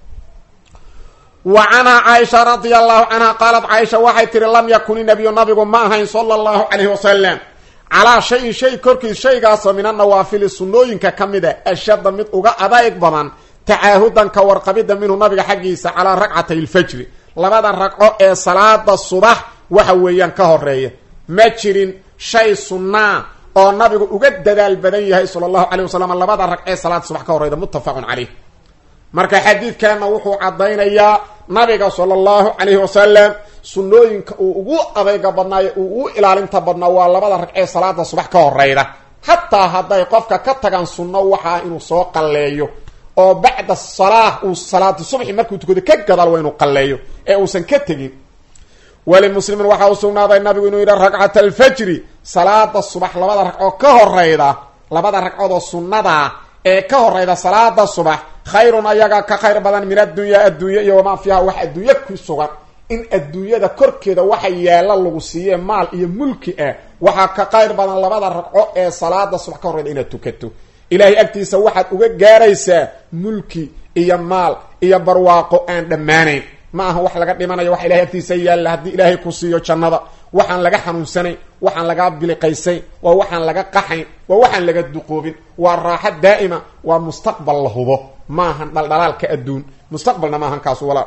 wa canhaa caaisha radia allahu canha qaalat caaisha waxay tihi lam yakun inabiyu nabigu ma ahayn sala allahu calayhi wasalam calaa shayin shay korkiis shaygaasoo min anawaafili sunnooyinka ka mid a ashadda mid uga adayg badan tacaahudan ka warqabidda minhu nabiga xaggiisa calaa ragcatay lfajri labada ragco ee salaada subax waxa weeyaan ka horeeya ma jirin shay sunnaa oo nabigu uga dadaal badan yahay sala allahu caleyh wasalam labada ragcee salaada subax ka horeyda muttafaqun caleyh marka xadiidkanna wuxuu caddaynayaa nabiga sala allahu calayhi wasalam sunnooyinka uu ugu adayga badnaayo uu ugu ilaalinta badnaa waa labada ragcee salaada subax ka horeyda hataa hadday qofka ka tagaan sunno waxaa inuu soo qalleeyo oo bacda salaa uu salaada subxi markuu tukado ka gadaal waa inuu qalleeyo ee uusan ka tegin walimuslimin waxaa u sugnaaday nabigu inuu yidhi ragcata alfajri salaada subax labada ragcoo ka horeyda labada ragcoodoo sunnadaa ee ka horeyda salaada subax khayrun ayaga ka khayr badan min addunya adduunye iyo wamaa fiiha wax adduunye ku sugan in adduunyada korkeeda waxa yaalla lagu siiye maal iyo mulki ah waxaa ka qayr badan labada ragco ee salaada subax ka horeyda inaad tukato ilaahay agtiisa waxaad uga gaaraysaa mulki iyo maal iyo barwaaqo aan dhammaanayn ma aha wax laga dhimanayo wax ilahay agtiisa yaalla haddii ilaahay ku siiyo jannada waxaan laga xanuunsanayn waxaan laga biliqaysayn waa waxaan laga qaxayn waa waxaan laga duqoobin waa raaxo daa'ima waa mustaqbal la hubo maahan dhaldhalaalka adduun mustaqbalna maahan kaasu walaa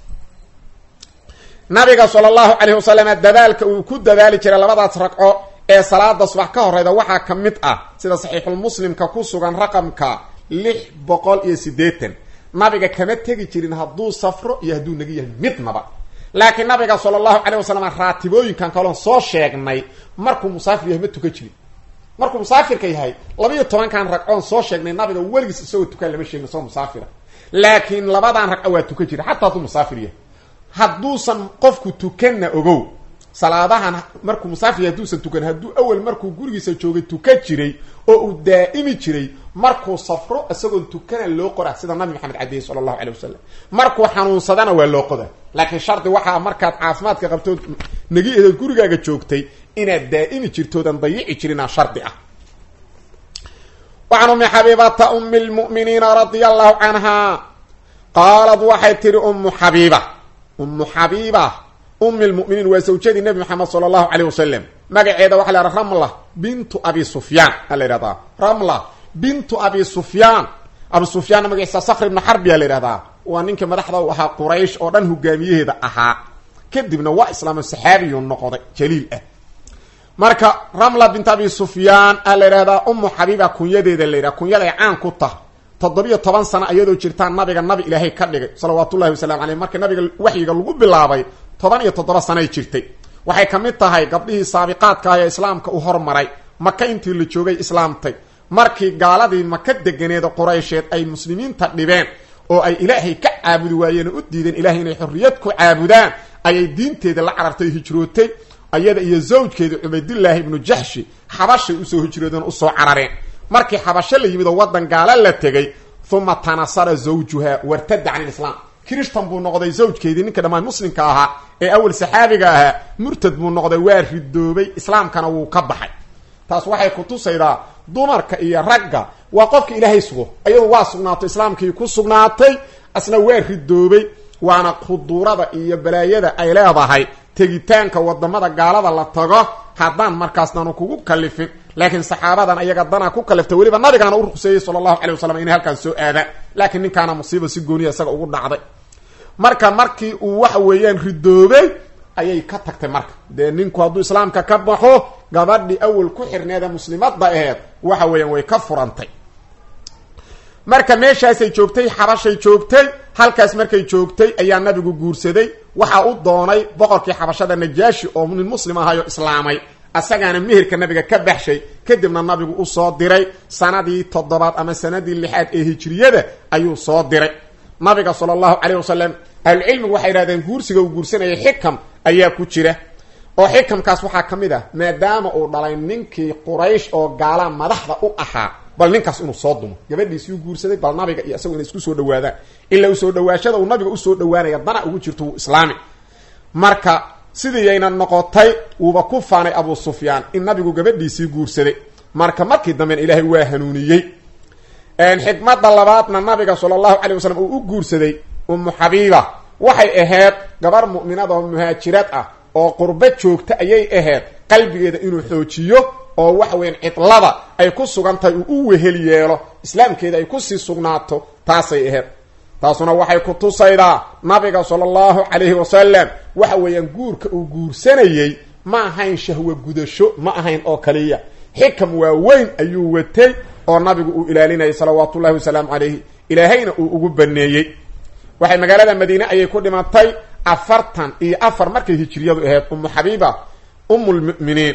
nabiga sala allahu calayhi wasalam dadaalka uu ku dadaali jiray labadaas ragco ee salaada subax ka horeyda waxaa ka mid ah sida saxiixulmuslimka ku sugan raqamka lix boqol iyo siddeetan nabiga kama tegi jirin hadduu safro iyo hadduu naga yahay midnaba laakiin nabiga sala allahu calayh wasalam raatibooyinkan kaloon soo sheegnay markuu musaafir yahay ma tukan jirin markuu musaafirka yahay labaiyo tobankan ragcoon soo sheegnay nabiga weligiis isagoo tukaan lama sheegin isagoo musaafira laakiin labadan ragco waa tukan jira xataa hadduu musaafir yahay hadduusan qofku tukanna ogow salaadahan markuu musaafir yahay hadduusan tukan hadduu awel markuu gurigiisa joogay tukan jiray oo uu daa'imi jiray markuu safro isagoon tukana loo qora sida nabi maxamed cadeyey sala allahu calay wasalam markuu xanuunsadana waa loo qoda laakiin shardi waxaa markaad caafimaadka qabtood nagi edood gurigaaga joogtay inaad daa'imi jirtoodan dayici jirinaa shardi ah wacan umi xabiibata umi lmu'miniina radia allahu canha qaalad waxay tihi ummu xabiiba ummu xabiiba umi lmuminiin waa zawjadii nabi maxamed sala allahu caleyh wasalam magaceeda waxa la yhaha ramla bintu abi sufyaan a la yhahdaa ramla bintu abi sufyaan abi sufyaanna magaciisa sakr ibnu xarbiya la yhahdaa waa ninkii madaxda u ahaa quraysh oo dhan hogaamiyaheeda ahaa kadibna waa islaamo saxaabiyu noqday jaliil ah marka ramla bint abi sufyaan a la yhahdaa umu xabiiba kunyadeeda la yidhaha kunyaday caan ku tah toddobiyo toban sano iyadoo jirtaan nabiga nabi ilaahay ka dhigay salawaatullahi wasalamu caleyh marka nabiga waxyiga lagu bilaabay toban iyo toddoba sanoay jirtay waxay ka mid tahay gabdhihii saabiqaadka ah ee islaamka u hormaray maka intii la joogay islaamtay markii gaaladii maka deganeeda quraysheed ay muslimiinta dhibeen oo ay ilaahay ka caabudi waayeen oo u diideen ilahay inay xorriyad ku caabudaan ayay diinteeda la carartay hijrootay iyada iyo zawjkeeda cubaydillaahi ibnu jaxshi xabashay usoo hijroodeen usoo carareen markii xabasho la yimid oo waddan gaala la tegay uma tanasara zawjuha wartada can ilislaam kirishtan buu noqday zawjkeedii ninka dhammaan muslimka ahaa ee awal saxaabiga ahaa murtad buu noqday waa ridoobay islaamkana wuu ka baxay taas waxay kutusaydaa dumarka iyo ragga waa qofka ilaahay sugo ayadu waa sugnaato islaamkii ku sugnaatay asna waa ridoobay waana khuduurada iyo balaayada ay leedahay tegitaanka wadamada gaalada la tago haddaan markaasnanu kugu kalifin laakiin saxaabadan ayaga danaa ku kalifta weliba nabigaana u ruqseeyey sala allahu calay wasalam inay halkaan soo aadaan laakiin ninkaana musiiba si gooniya isaga ugu dhacday marka markii uu waxa weeyaan ridoobay ayay ka tagtay marka dee ninku hadduu islaamka ka baxo gabadhii awal ku xirneeda muslimadda aheed waxa weeyaan way ka furantay marka meeshaasay joogtay xabashay joogtay halkaas markay joogtay ayaa nabigu guursaday waxaa u doonay boqorkii xabashada najaashi oo nin muslim ahayo islaamay asagaana meherka nabiga ka baxshay kadibna nabigu usoo diray sanadii toddobaad ama sanadii lixaad ee hijriyada ayuu soo diray nabiga sala allahu caleyh wasalam ahlucilmigu waxay yidhahdeen guursiga uu guursanayay xikam ayaa ku jira oo xikamkaas waxaa ka mid ah maadaama uu dhalay ninkii quraysh oo gaalaa madaxda u ahaa bal ninkaas inuu soo dumo gabadhiisii u guursaday bal nabiga iyo isagu inay isku soo dhawaadaan ilaa usoo dhawaashada uu nabiga usoo dhawaanaya dana ugu jirto wuu islaami marka sidiiyayna noqotay wuuba ku faanay abu sufyaan in nabigu gabadhiisii guursaday marka markii dambena ilaahay waa hanuuniyey xikmada labaadna nabiga sala allahu calay wasalam uu u guursaday umu xabiiba waxay ahayd gabar mu'minad oo muhaajirad ah oo qurbo joogta ayay ahayd qalbigeeda inuu xoojiyo oo waxa weyan cidlada ay ku sugan tahay uu u wehel yeelo islaamkeeda ay kusii sugnaato taasay aheyd taasuna waxay ku tusaydaa nabiga sala allahu calayhi wasalam waxa weeyaan guurka uu guursanayey ma ahayn shahwo gudasho ma ahayn oo kaliya xikam waaweyn ayuu watay oo nabigu uu ilaalinayay salawaatu ullahi wasalaamu calayhi ilaahayna uu ugu baneeyey waxay magaalada madiine ayay ku dhimatay afartan iyo afar markay hijriyadu ahayd umu xabiiba um lmuminiin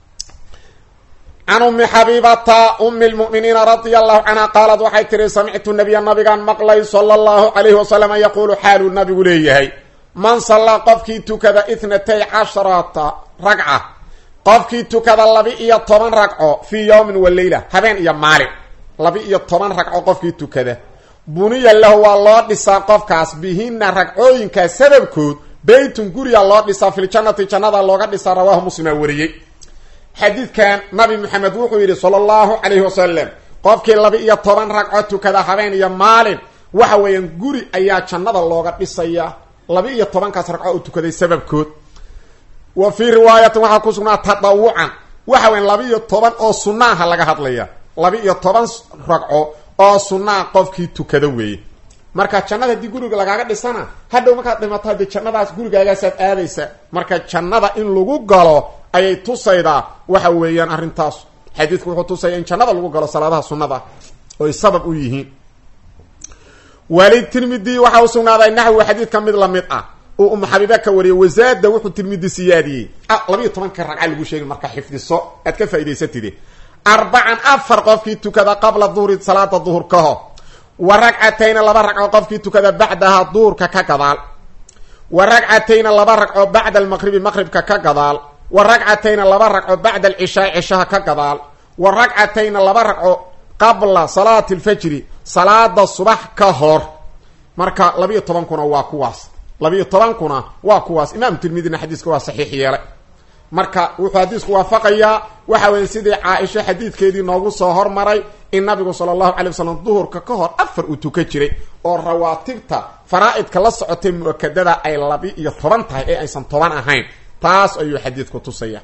can ummi xabiibata umi lmu'miniina radia allahu canha qaalat waxay tihi samictu nabiya nabigaan maqlay sala allahu calayhi wasalam yaquulu xaaluu nabigu leeyahay man sallaa qofkii tukada ithnatay casharata ragca qofkii tukada laba-iyo toban ragco fii yowmin wa leyla habeen iyo maalin laba-iyo toban ragco qofkii tukada buniya lahu waa loo dhisaa qofkaas bihina ragcooyinkaa sababkood beytun guriga loo dhisaa filjannati jannada looga dhisaa rawaahu muslimaa wariyey xadiidkan nabi maxamed wuxuu yidhi sala allahu calayhi wasalam qofkii laba-iyo toban ragco tukada habeen iyo maalin waxa weeyaan guri ayaa jannada looga dhisayaa laba-iyo tobankaas ragco uu tukaday sababkood wa fii riwaayatin waxaa ku sugnaa tadawucan waxa weyan laba-iyo toban oo sunaaha laga hadlaya laba-iyo toban ragco oo sunaa qofkii tukada weeye marka jannada haddii guriga lagaaga dhisana hadhow markaad dhimato haddii jannadaas gurigaagaasaad aadaysa marka jannada in lagu galo ayay tusaydaa waxa weeyaan arrintaas xadiidku wuxuu tusaya in jannada lagu galo salaadaha sunnada oy sabab u yihiin wali tirmidi waxa u sugnaaday naxwi xadiid ka mid lamid ah uu umu xabiiba ka wariyay wasaada wuxuu tirmidi siyaadiyey labayo tobanka ragca lagu sheegay marka xifdiso aad ka faa'idaysatide arbacan afar qofkii tukada qabla duhri salaada duhur ka hor wa ragcatayna laba ragco qofkii tukada bacdaha duhurka ka gadaal wa ragcatayna laba ragco bacda almaqribi maqribka ka gadaal wa ragcatayna laba ragco bacda alcishaai cishaha ka gadaal wa ragcatayna laba ragco qabla salaati alfajri salaada subax ka hor marka labiiyo tobankuna waa kuwaas labiiyo tobankuna waa kuwaas imaam tirmidina xadiiska waa saxiix yeelay marka wuxuu xadiisku waafaqayaa waxa weya sidii caa-isho xadiidkeedii noogu soo hormaray in nabigu sala allahu calay wasalam duhurka ka hor afar uu tukan jiray oo rawaatibta faraa-idka la socotay mu-akadada ay labi-iyo toban tahay ee aysan toban ahayn taas ayuu xadiidku tusaya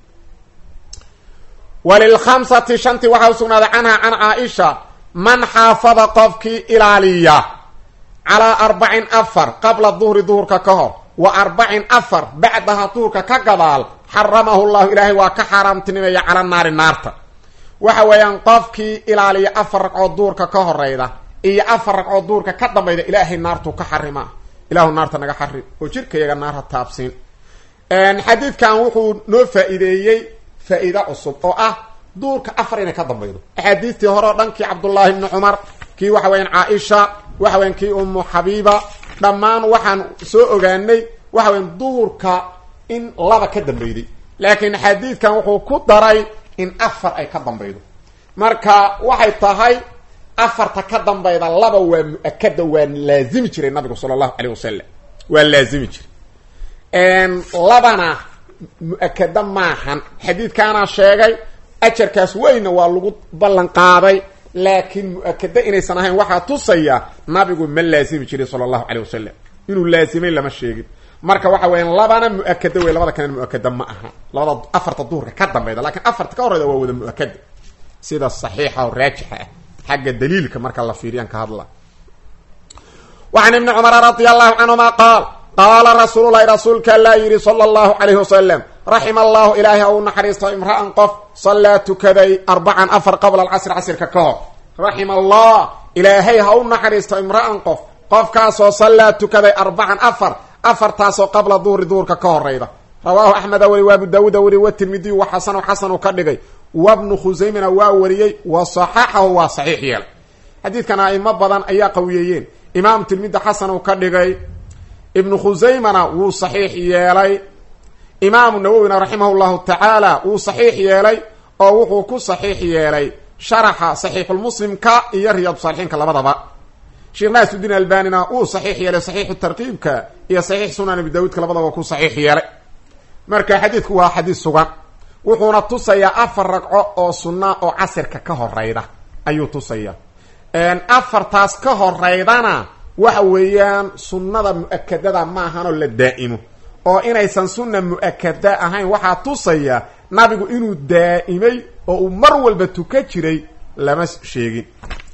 walilkhamsati shantii waxaa usugnaaday canha can caa-isha man xaafada qofkii ilaaliya calaa arbacin afar qabla duhri duhurka ka hor wa arbacin afar bacdaha duhurka ka gadaal xaramahu llahu ilaahay waa ka xaaraamtinimaya cala naari naarta waxa weeyaan qofkii ilaaliya afar ragcood duhurka ka horeyda iyo afar ragcood duhurka ka dambayda ilaahay naartuu ka xarimaa ilaahu naarta naga xarim oo jirkayaga naarha taabsiin xadiidkan wuxuu noo faa-iideeyey faa-iide cusub oo ah duurka afar inay ka dambaydo axaadiistii hore oo dhankii cabdullaahi bni cumar kii waxa weyaan caa-isha waxa weyan kii umu xabiiba dhammaan waxaan soo ogaanay waxa weyan duhurka in laba ka dambeyday laakiin xadiidkan wuxuu ku daray in afar ay ka dambaydo marka waxay tahay afarta ka dambayda laba waa mu-akada waa laazimi jiray nabigu sala allahu caleyh wasalam waa laazimi jiray labana mu-akada maahan xadiidkaana sheegay ajarkaas weyna waa lagu ballan qaaday laakiin mu-akada inaysan ahayn waxaa tusaya nabigu ma laazimi jiray sala allahu caleyh wasalam inuu laazimay lama sheegin marka waxa weya labana mu-akada wey labada kalena mu-akada ma aha labada afarta duhurka ka dambayda lakiin afarta ka horeyda waa wada mu-akada sida saxiixa oo raajixa ah xagga daliilka marka la fiiriyaan ka hadla wacan ibni cumara radia allahu canhuma qaal qaala rasuululahi rasuulka allaa yidhi sala allahu calayhi wasalam raxima allahu ilaahay ha u naxariisto imra'an qof sallaa tukaday arbacan afar qabla alcasri casirka ka hor raxima allah ilaahay ha u naxariisto imra'an qof qofkaasoo sallaa tukaday arbacan afar afartaasoo qabla duhri duhurka ka horeyda rawaahu axmeda weli wa abu daawuuda weli wa tirmidiyu wa xasanu xasanu ka dhigay wabnu khusaymana waa wariyey wa saxaxahu waa saxiix yeelay xadiidkan aimo badan ayaa qawiyeeyeen imaam tirmidi xasan uu ka dhigay ibnu khusaymana wuu saxiix yeelay imaamu nawowina raximah llahu tacaala wuu saxiix yeelay oo wuxuu ku saxiix yeelay sharaxa saxiixulmuslimka iyo riyaadu saalixiinka labadaba sheekh naasudiin albanina wuu saxiix yeelay saxiixu tarkiibka iyo saxiix sunan abi daawuudka labadaba ku saxiix yeelay marka xadiidku waa xadiis sugan wuxuuna tusayaa afar ragco oo sunna oo casirka ka horeyda ayuu tusayaa afartaas ka horeydana waxa weeyaan sunnada mu-akadada ma ahanoo la daa'imo oo inaysan sunna mu-akada ahayn waxaa tusaya nabigu inuu daa'imay oo uu mar walba tuka jiray lama sheegin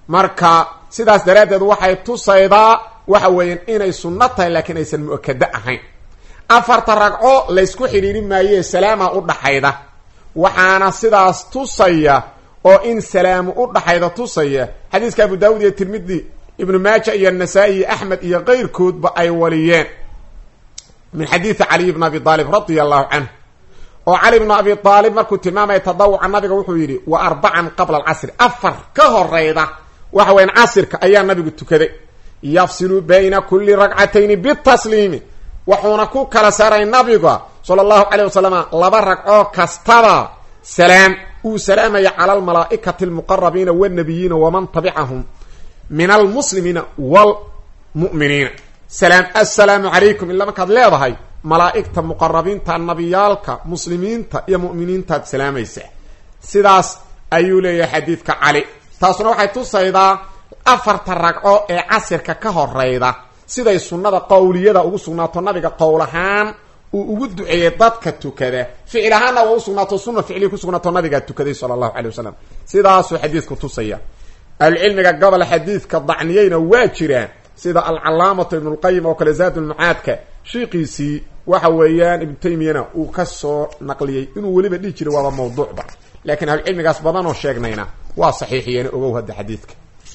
marka sidaas daraaddeed waxay tusaydaa waxa weeyaan inay sunno tahay laakiin aysan mu-akado ahayn afarta ragco laysku xidhiiri maayee salaama u dhaxayda waxaana sidaas tusaya oo in salaamu u dhaxayda tusaya xadiiska abu daawud iyo tirmidi ibnu maaja iyo nasaa-i iyo axmed iyo keyrkoodba ay waliyeen min xadiidi caliy bn abi aalib radia allahu canhu oo cali bnu abi aalib markuu tilmaamaya tadawuca nabiga wuxuu yidhi wa arbacan qabla alcasri afar ka horeyda waxa weyan casirka ayaa nabigu tukaday yafsilu bayna kuli ragcatayni bitasliimi wuxuuna ku kala saaray nabiga sala allahu caleyh wasalam laba ragcoo kastaba salaam uu salaamaya cala almalaa'ikati almuqarabiina wاnabiyiina waman tabicahum min almuslimiina wlmu'miniina salaam assalaamu calaykum ila markaad leedahay malaa'igta muqarabiinta nabiyaalka muslimiinta iyo mu'miniintaad salaamaysa sidaas ayuu leeyahay xadiidka cali taasuna waxay tusaydaa afarta ragco ee casirka ka horeyda siday sunnada qowliyada ugu sugnaato nabiga qowl ahaan uu ugu duceeyey dadka tukada ficil ahaanna waa usugnaato sunna ficliya kusugnaato nabigaa tukaday sala allahu calay wasalam sidaasuu xadiidku tusaya ahlucilmiga gobol xadiidka dacniyeyna waa jiraan sida alcalaamatu ibnulqayim oo kale zaadulmucaadka shiiqiisii waxa weeyaan ibnu taymiyana uu ka soo naqliyey inuu weliba dhihi jiray waaba mawduucba laakiin ahlucilmigaas badanoo sheegnayna waa saxiixiyeen ogow hadda xadiidka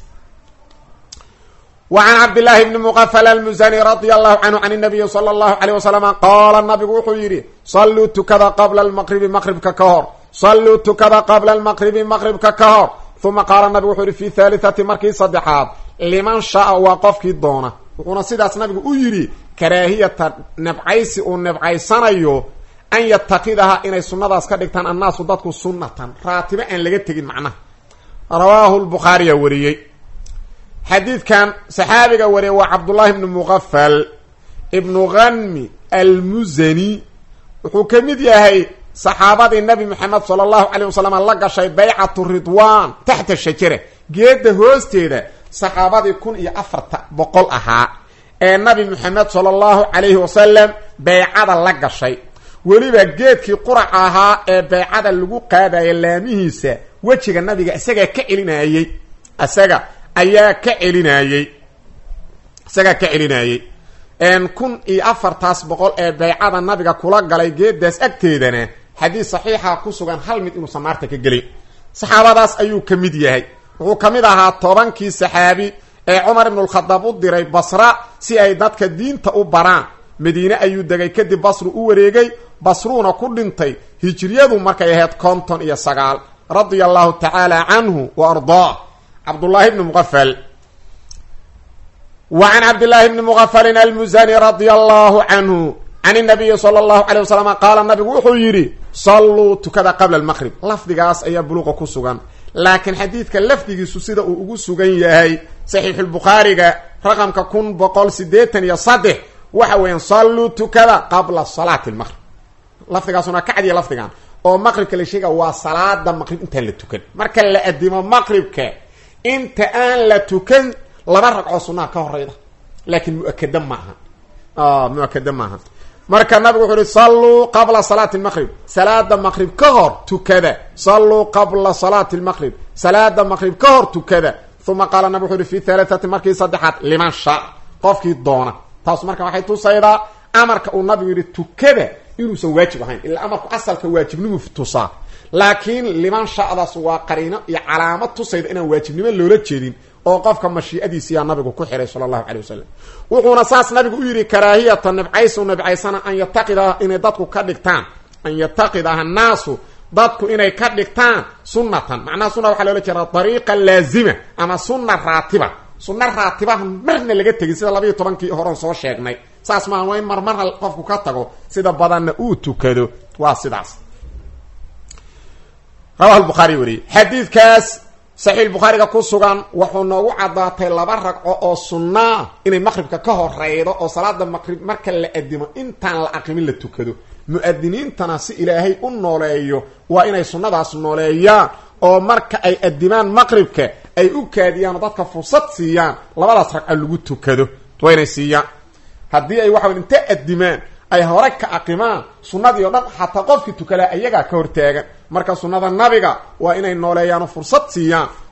وعn cabdاللahi بn mqfl الmزني radي الlahu canhu can النabiyi slى الlahu عalيه وsلم qaala nabigu wuxuu yidhi saluu tukada qabla اlmqribi maqribka ka hor saluu tukada qabla اlmaqribi maqribka ka hor uma qaala nabigu wuxuu yihi fi thalithati markii saddexaad liman shaaa waa qofkii doona wuxuuna sidaas nabigu u yidhi karaahiyata nebcaysi uu nebcaysanayo an yatakidaha inay sunadaas ka dhigtaan annaasu dadku sunatan raatibo aan laga tegin macnaha rawaahu lbukhaariya wariyey xadiidkan saxaabiga wariya waa cabdullaahi ibnu muqafal ibnu ghanmi almuzani wuxuu ka mid yahay saxaabadii nabi moxamed sala allahu caleyh wasalam la gashay baycatu ridwan taxta shajara geedda hoosteeda saxaabadii kun iyo afarta boqol ahaa ee nabi moxamed sala allahu calayhi wasalam beycada la gashay weliba geedkii quraca ahaa ee beycada lagu qaadaya laamihiisa wejiga nabiga isagaa ka celinayey isaga ayaa ka celinayey isagaa ka celinayey kun iyo afartaas boqol ee beycada nabiga kula galay geedaas agteedana xadiis saxiixa ku sugan hal mid inuusan naarta ka gelin saxaabadaas ayuu ka mid yahay wuxuu ka mid ahaa tobankii saxaabi ee cumar ibnulkhadaab u diray basra si ay dadka diinta u baraan madiine ayuu degay kadib basru u wareegay basruuna ku dhintay hijriyadu markay ahayd konton iyo sagaal radia allahu tacaala canhu wa ardaa cabdullaahi bni muqafal wa can cabdillaahi bni muqafalin almuzani radia allahu canhu can inabiyi sala allahu calay wasalam qaala nabigu wuxuu yidhi salluu tukada qabla almaqrib lafdigaas ayaa buluuqa ku sugan laakiin xadiidka lafdigiisu sida uu ugu sugan yahay saxiixulbukhaariga raqamka kun boqol sideetan iyo saddex waxa weeyaan salluu tukada qabla salaati lmaqrib lafdigaasuna ka cadiya lafdigan oo maqribka la sheega waa salaada maqrib intaan la tukan marka la adimo maqribka inta aan la tukan laba ragcoo sunnaha ka horeyda laakiin muakada maaha muakada maaha marka nabigu wuxuu yihi salluu qabla salaati lmaqrib salaada maqrib ka hor tukada salluu qabla salaati lmaqrib salaada maqrib ka hor tukada uma qaala nabig wuxu uhi fi halaathati markii saddexaad liman shaa qofkii doona taas marka waxay tusaydaa amarka uu nabigu yihi tukada inuusan waajib ahayn ilaa amarku asalka waajibnimu tusaa laakiin liman shadaas waa qariino iyo calaamad tusayda inaan waajibnimo loola jeedin oo qofka mashiicadiisiyaa nabigu ku xiray sala allahu calay wasalam wuxuuna saas nabigu u yidhi karaahiyata nibcaysu nibcaysana an yataqidaha inay dadku ka dhigtaan an yataqidaha annaasu dadku inay ka dhigtaan sunnatan macnaha sunna waxaa loola jeedaa dariiqa laazima ama sunna raatiba sunna raatibaha marna laga tegin sida labayo tobankii horan soo sheegnay saas maaha waa in marmar qofku ka tago sida badanna uu tukado waa sidaas rawahu lbukhaari wariyey xadiidkaas saxiix bukhaariga ku sugan wuxuu noogu caddaatay laba ragco oo sunnaa inay maqribka ka horeydo oo salaada maqrib marka la adimo intaan la aqimin la tukado mu-adiniintana si ilaahay u nooleeyo waa inay sunnadaas nooleeyaan oo marka ay adimaan maqribka ay u kaadiyaan oo dadka fursad siiyaan labadaas ragco lagu tukado waa inay siiyaan haddii ay waxa inta adimaan ay hore ka aqimaan sunnadii o dhan xataa qofkii tukadaa iyagaa ka hortaagan marka sunnada nabiga waa inay nooleeyaanoo fursad siiyaan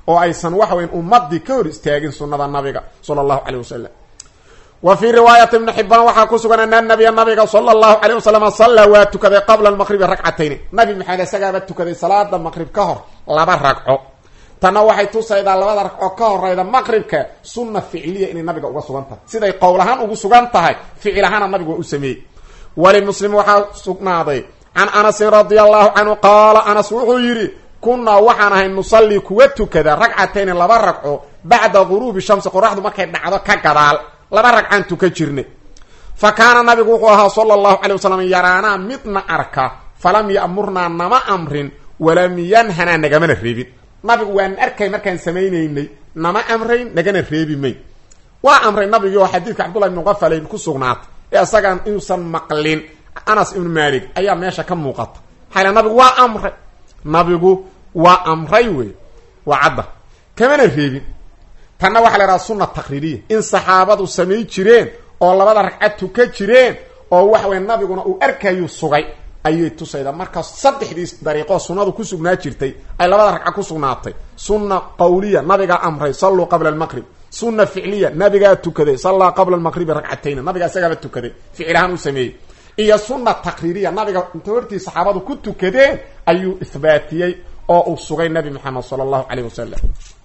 oo aysan waxa weyn ummadii ka hor istaagin sunnada nabiga sala allahu caleyh wasalam wa fii riwaayati ibni xibaan waxaa ku sugan ana nabiya nabiga sala allahu caleyh wasalam sallaa waa tukaday qabla almaqribi ragcatayni nabi maxamed isagaaba tukaday salaada maqrib ka hor laba ragco tanna waxay tusaydaa labada ragco ka horeyda maqribka sunna ficliya inay nabiga uga sugan tahay siday qowl ahaan ugu sugan tahay ficil ahaana nabigu waa u sameeyey walimuslim waxaa sugnaaday can anasin radia allahu canhu qaala anas wuxuu yidhi kunnaa waxaan ahay nusallii kuwa tukada ragcatayni laba ragco bacda guruubi shamsi qoraxdu markay dhacdo ka gadaal laba ragcaan tuka jirnay fa kaana nabigu wuxuu ahaa sala allahu calay wasalam yaraanaa midna arka falam ya'murnaa nama amrin walam yanhanaa nagamana reebin nabigu waan arkay markaan samaynaynay nama amrayn nagana reebi mayn waa amray nabigii oo xadiidka cabdullahi ibnu qafalayn ku sugnaatay ee isagaan inuusan maqlin anas ibnu maalik ayaa meesha ka muuqata maxaa nabigu waa amray nabigu waa amray wey waa cadda kamana reebin tanna waxaa la idhaha sunna taqriiriya in saxaabadu samay jireen oo labada ragcad tuka jireen oo waxa weye nabiguna uu arkayuu sugay ayay tusaydaa marka saddexdii dariiqoo sunnadu ku sugnaa jirtay ay labada ragca ku sugnaatay sunna qawliya nabigaa amray salluu qabla almaqrib sunna ficliya nabigaa tukaday sallaa qabla almaqribi ragcatayna nabigaa isagaaba tukaday ficil ahaan u sameeyey iyo sunna taqriiriya nabiga inta hortii saxaabadu ku tukadeen ayuu ihbaatiyey oo uu sugay nabi maxamed sala allahu caleyh wasalam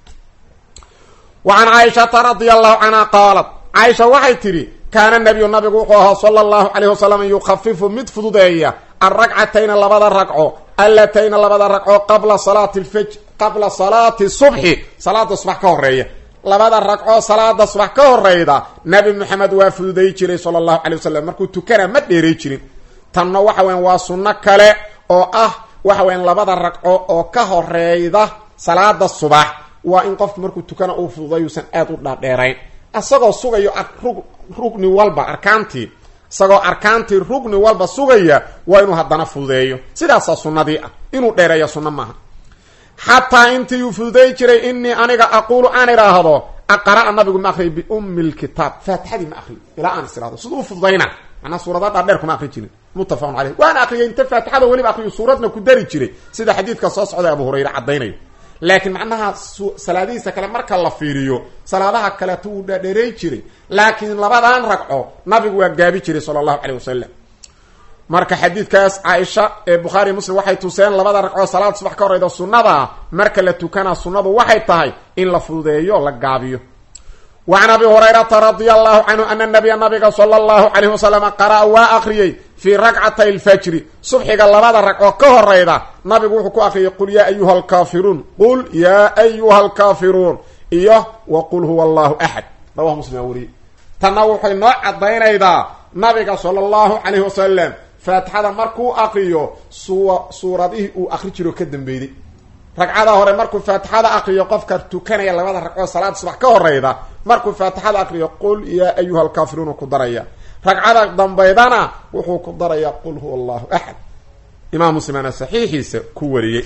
wa can caaishata radia allahu canha qaalat caaisha waxay tidhi kaana nabiyu nabigu wuxuu ahaa sala allahu caleyh wasalam yukhafifu mid fududeeya alragcatayna labada ragco allatayna labada ragco qabla salaati lfaj qabla salaati subxi salaada subax ka horeeya labada ragco salaada subax ka horeyda nabi maxamed waa fududay jiray sala allahu calay wasalam markuu tukana ma dheeray jirin tanna waxa weyan waa sunno kale oo ah waxa weyan labada ragco oo ka horeyda salaada subax waa in qofku markuu tukana uu fududay uusan aada u dhaadheerayn isagoo sugayo rugni walba arkaantii isagoo arkaantii rugni walba sugaya waa inuu haddana fududeeyo sidaasaa sunnadii ah inuu dheereeyo sunno maaha xataa intii uu fududay jiray inii aniga aquulu aan idhaahdo aqara'a nabigu ma akriyo biummi lkitaab faatixadii ma akriyo ilaa aan is idhahdo siduu u fududayna macnaa suurada dhaadheer kuma akri jirin muttafaqun caleyh waana akriyay inta faatixada weliba akriyo suuradna ku dari jiray sida xadiidka soo socda abu hurayre caddaynayo laakiin macnaha salaadihiisa kale marka la fiiriyo salaadaha kaleeto wuu dhaadheeray jiray laakiin labadan ragco nabigu waa gaabi jiray sala allahu caleyh wasalam marka xadiidkaas caaisha ee bukhaari muslim waxay tuseen labada ragcoo salaad subax ka horeyda sunnada marka la tukana sunnadu waxay tahay in la fududeeyo la gaabiyo wa can abi hurayrata radia allahu canhu ana nabiya nabiga sala allahu calayhi wasalam qara'a waa akriyey fii rakcatay alfajri subxiga labada ragcoo ka horeyda nabigu wuxuu ku akriyay qul yaa ayuha alkaafiruun qul yaa ayuha alkaafiruun iyo wa qul huwa allahu axad rawahu muslim aa wariyey tanna waxay noo cadaynaydaa nabiga sala allahu calayhi wasalam faatixada markuu akriyo suwa suuradihii uu akri jiro ka dambeeyey ragcada hore markuu faatixada akriyo qofka tukanaya labada ragcoo salaada subax ka horeyda markuu faatixada akriyo qul yaa ayuha alkaafiruun ku daraya ragcada dambaydana wuxuu ku daraya qul huwa allahu axad imaam muslimana saxiixiisa ku wariyey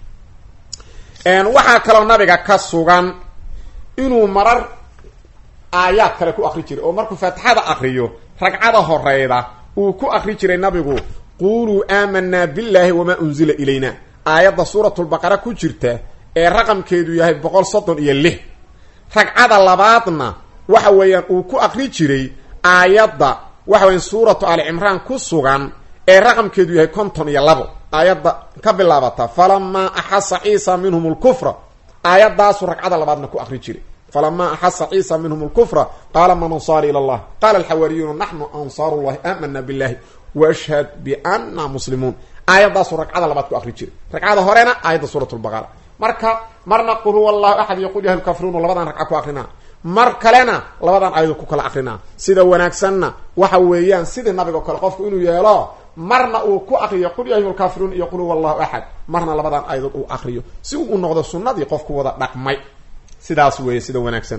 waxaa kaloo nabiga ka sugan inuu marar aayaad kale ku akri jiray oo markuu faatixada akriyo ragcada horeyda uu ku akri jiray nabigu quluu aamanaa billahi wamaa unzila ilayna aayadda suuratulbaqara ku jirta ee raqamkeedu yahay boqol soddon iyo lix ragcada labaadna waxa weeyaan uu ku akri jiray aayadda waxa weyan suuratu ali cimraan ku sugan ee raqamkeedu yahay konton iyo labo aayadda ka bilaabata falamaa axasa ciisa minhum lkufra aayaddaasuu ragcada labaadna ku akri jiray falama axasa ciisa minhum lkufra qaala man ansaari ila allah qaala alxawaariyuuna naxnu ansaaru llahi aamana billahi washhad biana muslimuun aayaddaasuu ragcada labaad ku akri jiray ragcada horena aayadda suurat lbaqara marka marna qul huwa allahu axad iyo qul yaha lkafiruun labadan ragca ku akrinaa mar kalena labadan aayado ku kala akrinaa sida wanaagsanna waxa weeyaan sidii nabiga o kale qofku inuu yeelo marna uu ku akriyo qul ya ayuha lkaafiruun iyo qul huwa allahu axad marna labadan aayadood uu akriyo si uu u noqdo sunnadii qofku wada dhaqmay sidaas weeye sida wanaagsan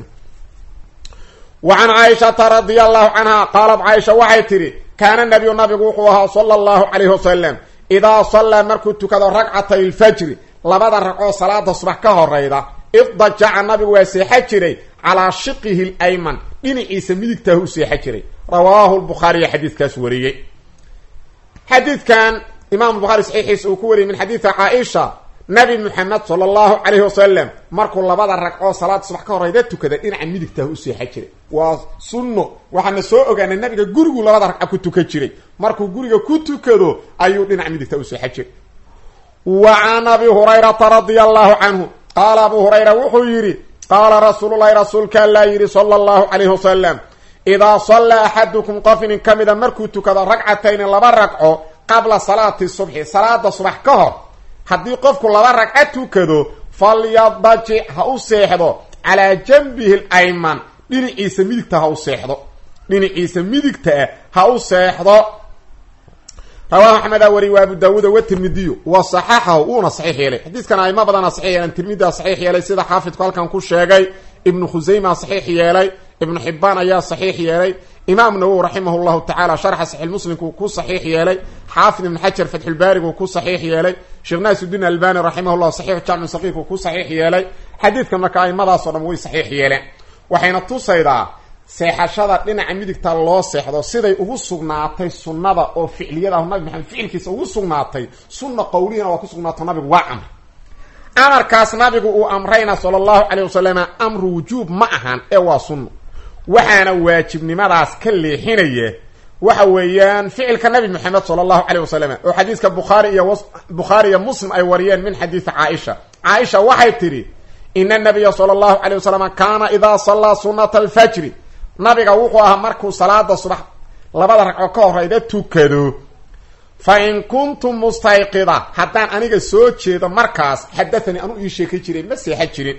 wa can caaishata radia allahu canha qaalat caaisha waxay tidhi kaana nabiyu nabigu wuxuu ahaa sala allahu calayhi wasalam idaa sallaa markuu tukado ragcatay lfajri labada ragcoo salaada subax ka horeyda iddajaca nabigu waa seexa jiray calaa shiqihi lyman dhinaciisa midigtaahu u seexa jiray rawaahu lbukhaariya xadiidkaas wariyey xadiidkan imaamu bukhaari saxiixiisa uu ku wariyay min xadiidi caaisha nabi maxamed sala allahu calayhi wasalam markuu labada ragcoo salaada subax ka horeyda tukada dhinaca midigtaah u seexan jiray waa sunno waxaana soo ogaanay nabiga gurigu labada ragca ku tukan jiray markuu guriga ku tukado ayuu dhinaca midigta u seexan jiray wa can abi hurayrata radia allahu canhu qaala abu hurayra wuxuu yidhi qaala rasuululahi rasuulka allaa yidhi sala allahu calayhi wasalam idaa sallaa axadukum qof inin ka mida markuu tukado ragcatayni laba ragco qabla salaati subxi salaada subax ka hor haddii qofku laba ragca tukado falyadajic ha u seexdo calaa janbihi alayman dhinaciisa midigta ha u seexdo dhinaciisa midigtaa ha u seexdo rawaahu axmeda wari wa abu daawuuda wa tirmidiyu wa saxaxahu uuna saxiix yeelay xadiiskan aimo badana saxiix yeeleen tirmidia saxiix yeelay sida xaafidku halkan ku sheegay ibnu khusayma saxiix yeelay ibnu xibaan ayaa saxiix yeelay imaam nawowi raximah llahu tacala sharxa saxiix muslimku ku saxiix yeelay xaafid ibn xajar fatxulbaarigu ku saxiix yeelay sheekh naasuddiin albani raximah llah saxiix jacmu saqiirku ku saxiix yeelay xadiidkan marka aimadaasoo dhan way saxiix yeeleen waxayna tusaydaa seexashada dhinaca midigta loo seexdo siday ugu sugnaatay sunnada oo ficliyadaah nabi maxamed ficilkiisa ugu sugnaatay sunna qowlihina waa ku sugnaato nabigu waa amr amarkaas nabigu uu amrayna sala allahu calayh wasalam amru wujuub ma ahan ee waa sunno waxaana waajibnimadaas ka leexinaya waxa weeyaan ficilka nabi maxamed sala allahu calayh wasalam oo xadiiska bukhaari iyo bukhaari iyo muslim ay wariyeen min xadiisi caaisha caaisha waxay tidhi ina nabiya sala allahu calayh wasalam kaana idaa sallaa sunnata alfajri nabiga wuxuu ahaa markuu salaada subax labada ragco ka horeyda tukado fa in kuntum mustayqida haddaan aniga soo jeedo markaas xadathanii anuu ii sheeki jiray ma seexan jirin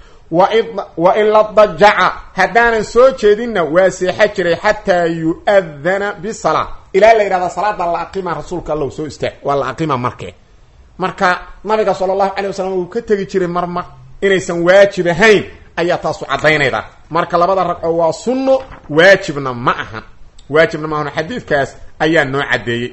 wa ila dajaca haddaanan soo jeedinna waa seexan jiray xataa yu-adana bisalaa ilaa la yidhahda salaada la aqima rasuulka allow soo istaag waa la aqima markee marka nabiga sala allahu calay wasalam uu ka tegi jiray marmar inaysan waajib ahayn ayaa taasu caddaynayda marka labada ragco waa sunno waajibna ma ahan waajibna ma ahan xadiidkaas ayaa noo caddeeyey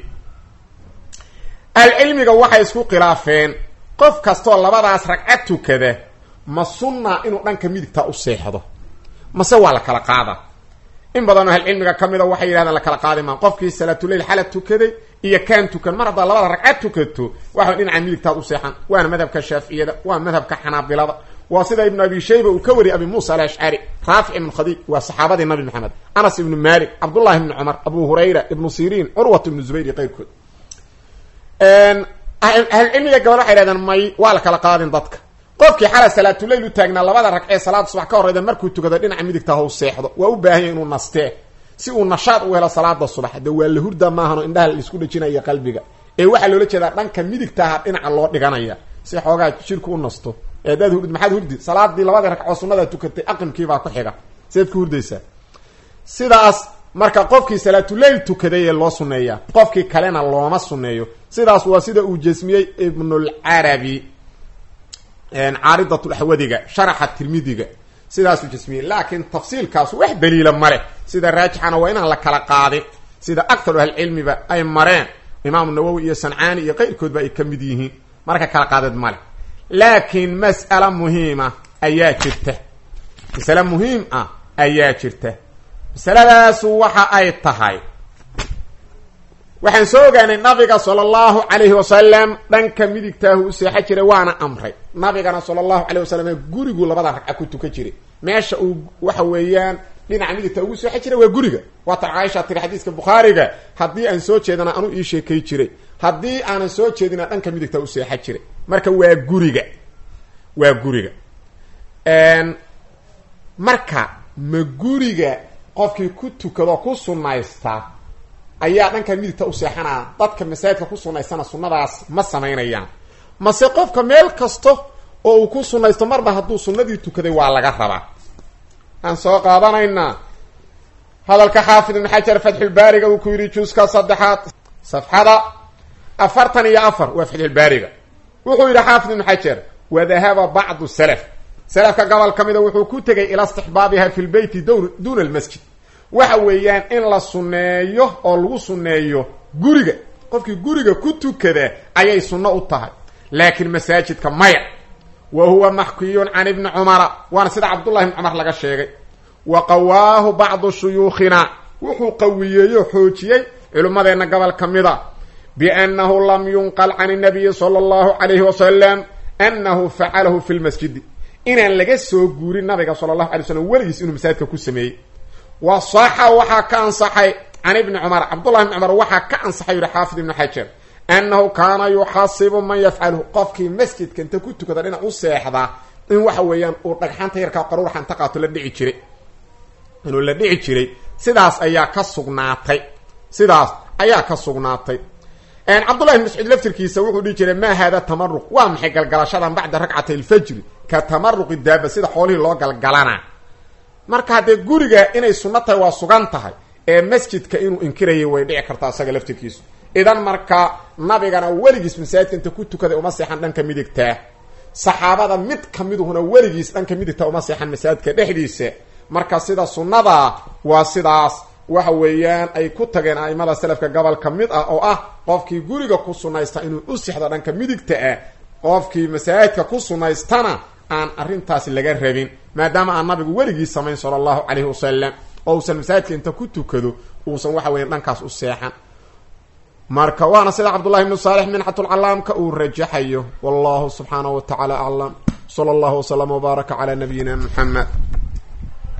ahlucilmiga waxay isku khilaafeen qof kastoo labadaas ragca tukada ma sunna inuu dhanka midigta u seexdo mase waa la kala qaada in badanoo ahlucilmiga ka mida waxay yidhahdeen la kala qaadi maa qofkii salaatuleyl xala tukaday iyo kaan tukan mar haddaa labada ragca tukato waxa dhinaca midigtaad u seexan waana madhabka shaaficiyada waa madhabka xanaabilada waa sida ibnu abi shayba uu ka wariyay abi muusa alashcari raafic ibnu khadiij waa saxaabadii nabi maxamed anas ibnu malik cabdullahi ibnu cumar abu hurayra ibnu siriin curwat ibnu zubayr iyo qayrkood ahlucilmiga gabal waxay hahdeen may waa la kala qaadin dadka qofkii xala salaatuleyl u taagnaa labada ragcee salaada subax ka horeyda markuu tukado dhinaca midigta ha u seexdo waa u baahan yahy inuu nastee si uu nashaad u helo salaada subax de waa la hurda maahano indhaha laisku dhajinaya qalbiga ee waxaa loola jeedaa dhanka midigtaha dhinaca loo dhiganaya si xoogaa jirku u nasto ee adaad hurd maxaad hurdi salaadii labadii ragcoo sunnadaa tukatay aqimkiibaa ku xiga sidaad ku hurdaysaa sidaas marka qofkii salaatuleyl tukaday ee loo sunneeyaa qofkii kalena looma sunneeyo sidaas waa sida uu jasmiyey ibnulcarabi caaridatulaxwadiga sharaxa tirmidiga sidaasuu jasmiyey laakiin tafsiilkaas wax daliila male sida raajixana waa inaan la kala qaadin sida aktaru ahlicilmiba ay mareen imaamu nawowi iyo sancaani iyo qayrkoodba ay ka mid yihiin marka kala qaadeed male laakiin mas'ala muhiima ayaa jirta masale muhiim ah ayaa jirta masaladaasu waxa ay tahay waxaan soo ogaanay nabiga sala allahu calayhi wasalam dhanka midigtaahu u seexan jiray waana amray nabigana sala allahu calayh wasalam gurigu labada ragca ku tukan jiray meesha uu waxa weeyaan dhinaca midigta ugu seexan jiray waa guriga waatan caaisha tiri xadiiska bukhaariga haddii aan soo jeedana anuu ii sheekay jiray haddii aanan soo jeedina dhanka midigta u seexan jiray marka waa guriga waa guriga marka ma guriga qofkii ku tukado ku sunnaysta ayaa dhanka midigta u seexanaa dadka masaajidka ku sunnaystana sunnadaas ma samaynayaan mase qofka meel kasta oo uu ku sunnaysto marba hadduu sunnadii tukaday waa laga rabaa aan soo qaadanaynaa hadalka xaafid ibn xajar fatxulbaariga uu ku yidhi juuska saddexaad safxada afartan iyo afar waa fatxulbaariga wuxuu yidhi xaafid ibnu xajar wadahaba bacdu salaf salafka gobol ka mida wuxuu ku tegay ilaa istixbaabiha fi lbeyti dowr duuna almasjid waxa weeyaan in la sunneeyo oo lagu sunneeyo guriga qofkii guriga ku tukada ayay sunno u tahay laakiin masaajidka maya wa huwa maxkiyun can ibni cumara waana sida cabdullahi ibni cumar laga sheegay wa qawaahu bacdu shuyuukhina wuxuu qawiyeeyo xoojiyey culimmadeenna gobol ka mida biannahu lam yunqal can nabiyi sala allahu calayhi wasalam annahu facalahu fi lmasjidi inaan laga soo guurin nabiga sala allahu alay slam weligiis inuu masaajidka ku sameeyey wa saxa waxaa ka ansaxay can ibni cumar cabdullahi ibni cumar waxaa ka ansaxay yihi xaafid ibnu xajar annahu kaana yuxasibu man yafcaluhu qofkii masjidka inta ku tukada dhinac u seexdaa in waxa weeyaan uu dhagxanta yarkaa qaruuraxa inta qaato la dhici jiray inuu la dhici jiray sidaas ayaa ka sugnaatay sidaas ayaa ka sugnaatay cabdullahi bn mascuud laftirkiisa wuxuu dhihi jiray maa haada tamaruq waa maxay galgalashadan bacda ragcatay alfajri ka tamaruqi daaba sida xoolihii loo galgalanaa marka haddee guriga inay sunno tahay waa sugan tahay ee masjidka inuu inkirayay way dhici kartaa isaga laftirkiisu idan marka nabigana weligiis masaajidka inta ku tukaday uma seexan dhanka midigtaa saxaabada mid ka miduhuna weligiis dhanka midigta uma seexan masaajidka dhexdiisa marka sida sunnada waa sidaas waxa weeyaan ay ku tageen a'imada selafka gobol ka mid ah oo ah qofkii guriga ku sunnaysta inuu u sixdo dhanka midigta ah qofkii masaajidka ku sunnaystana aan arrintaas laga rabin maadaama aan nabigu weligii samayn sala allahu calayhi wasalam oo uusan masaajidka inta ku tukado uusan waxa weyan dhankaas u seexan marka waana sida cabdullahi ibnu saalix minxatulcalaamka uu rajaxayo wallahu subxaanahu wa tacaala aclam sala allahu waslama wbaaraka calaa nabiyina muxamed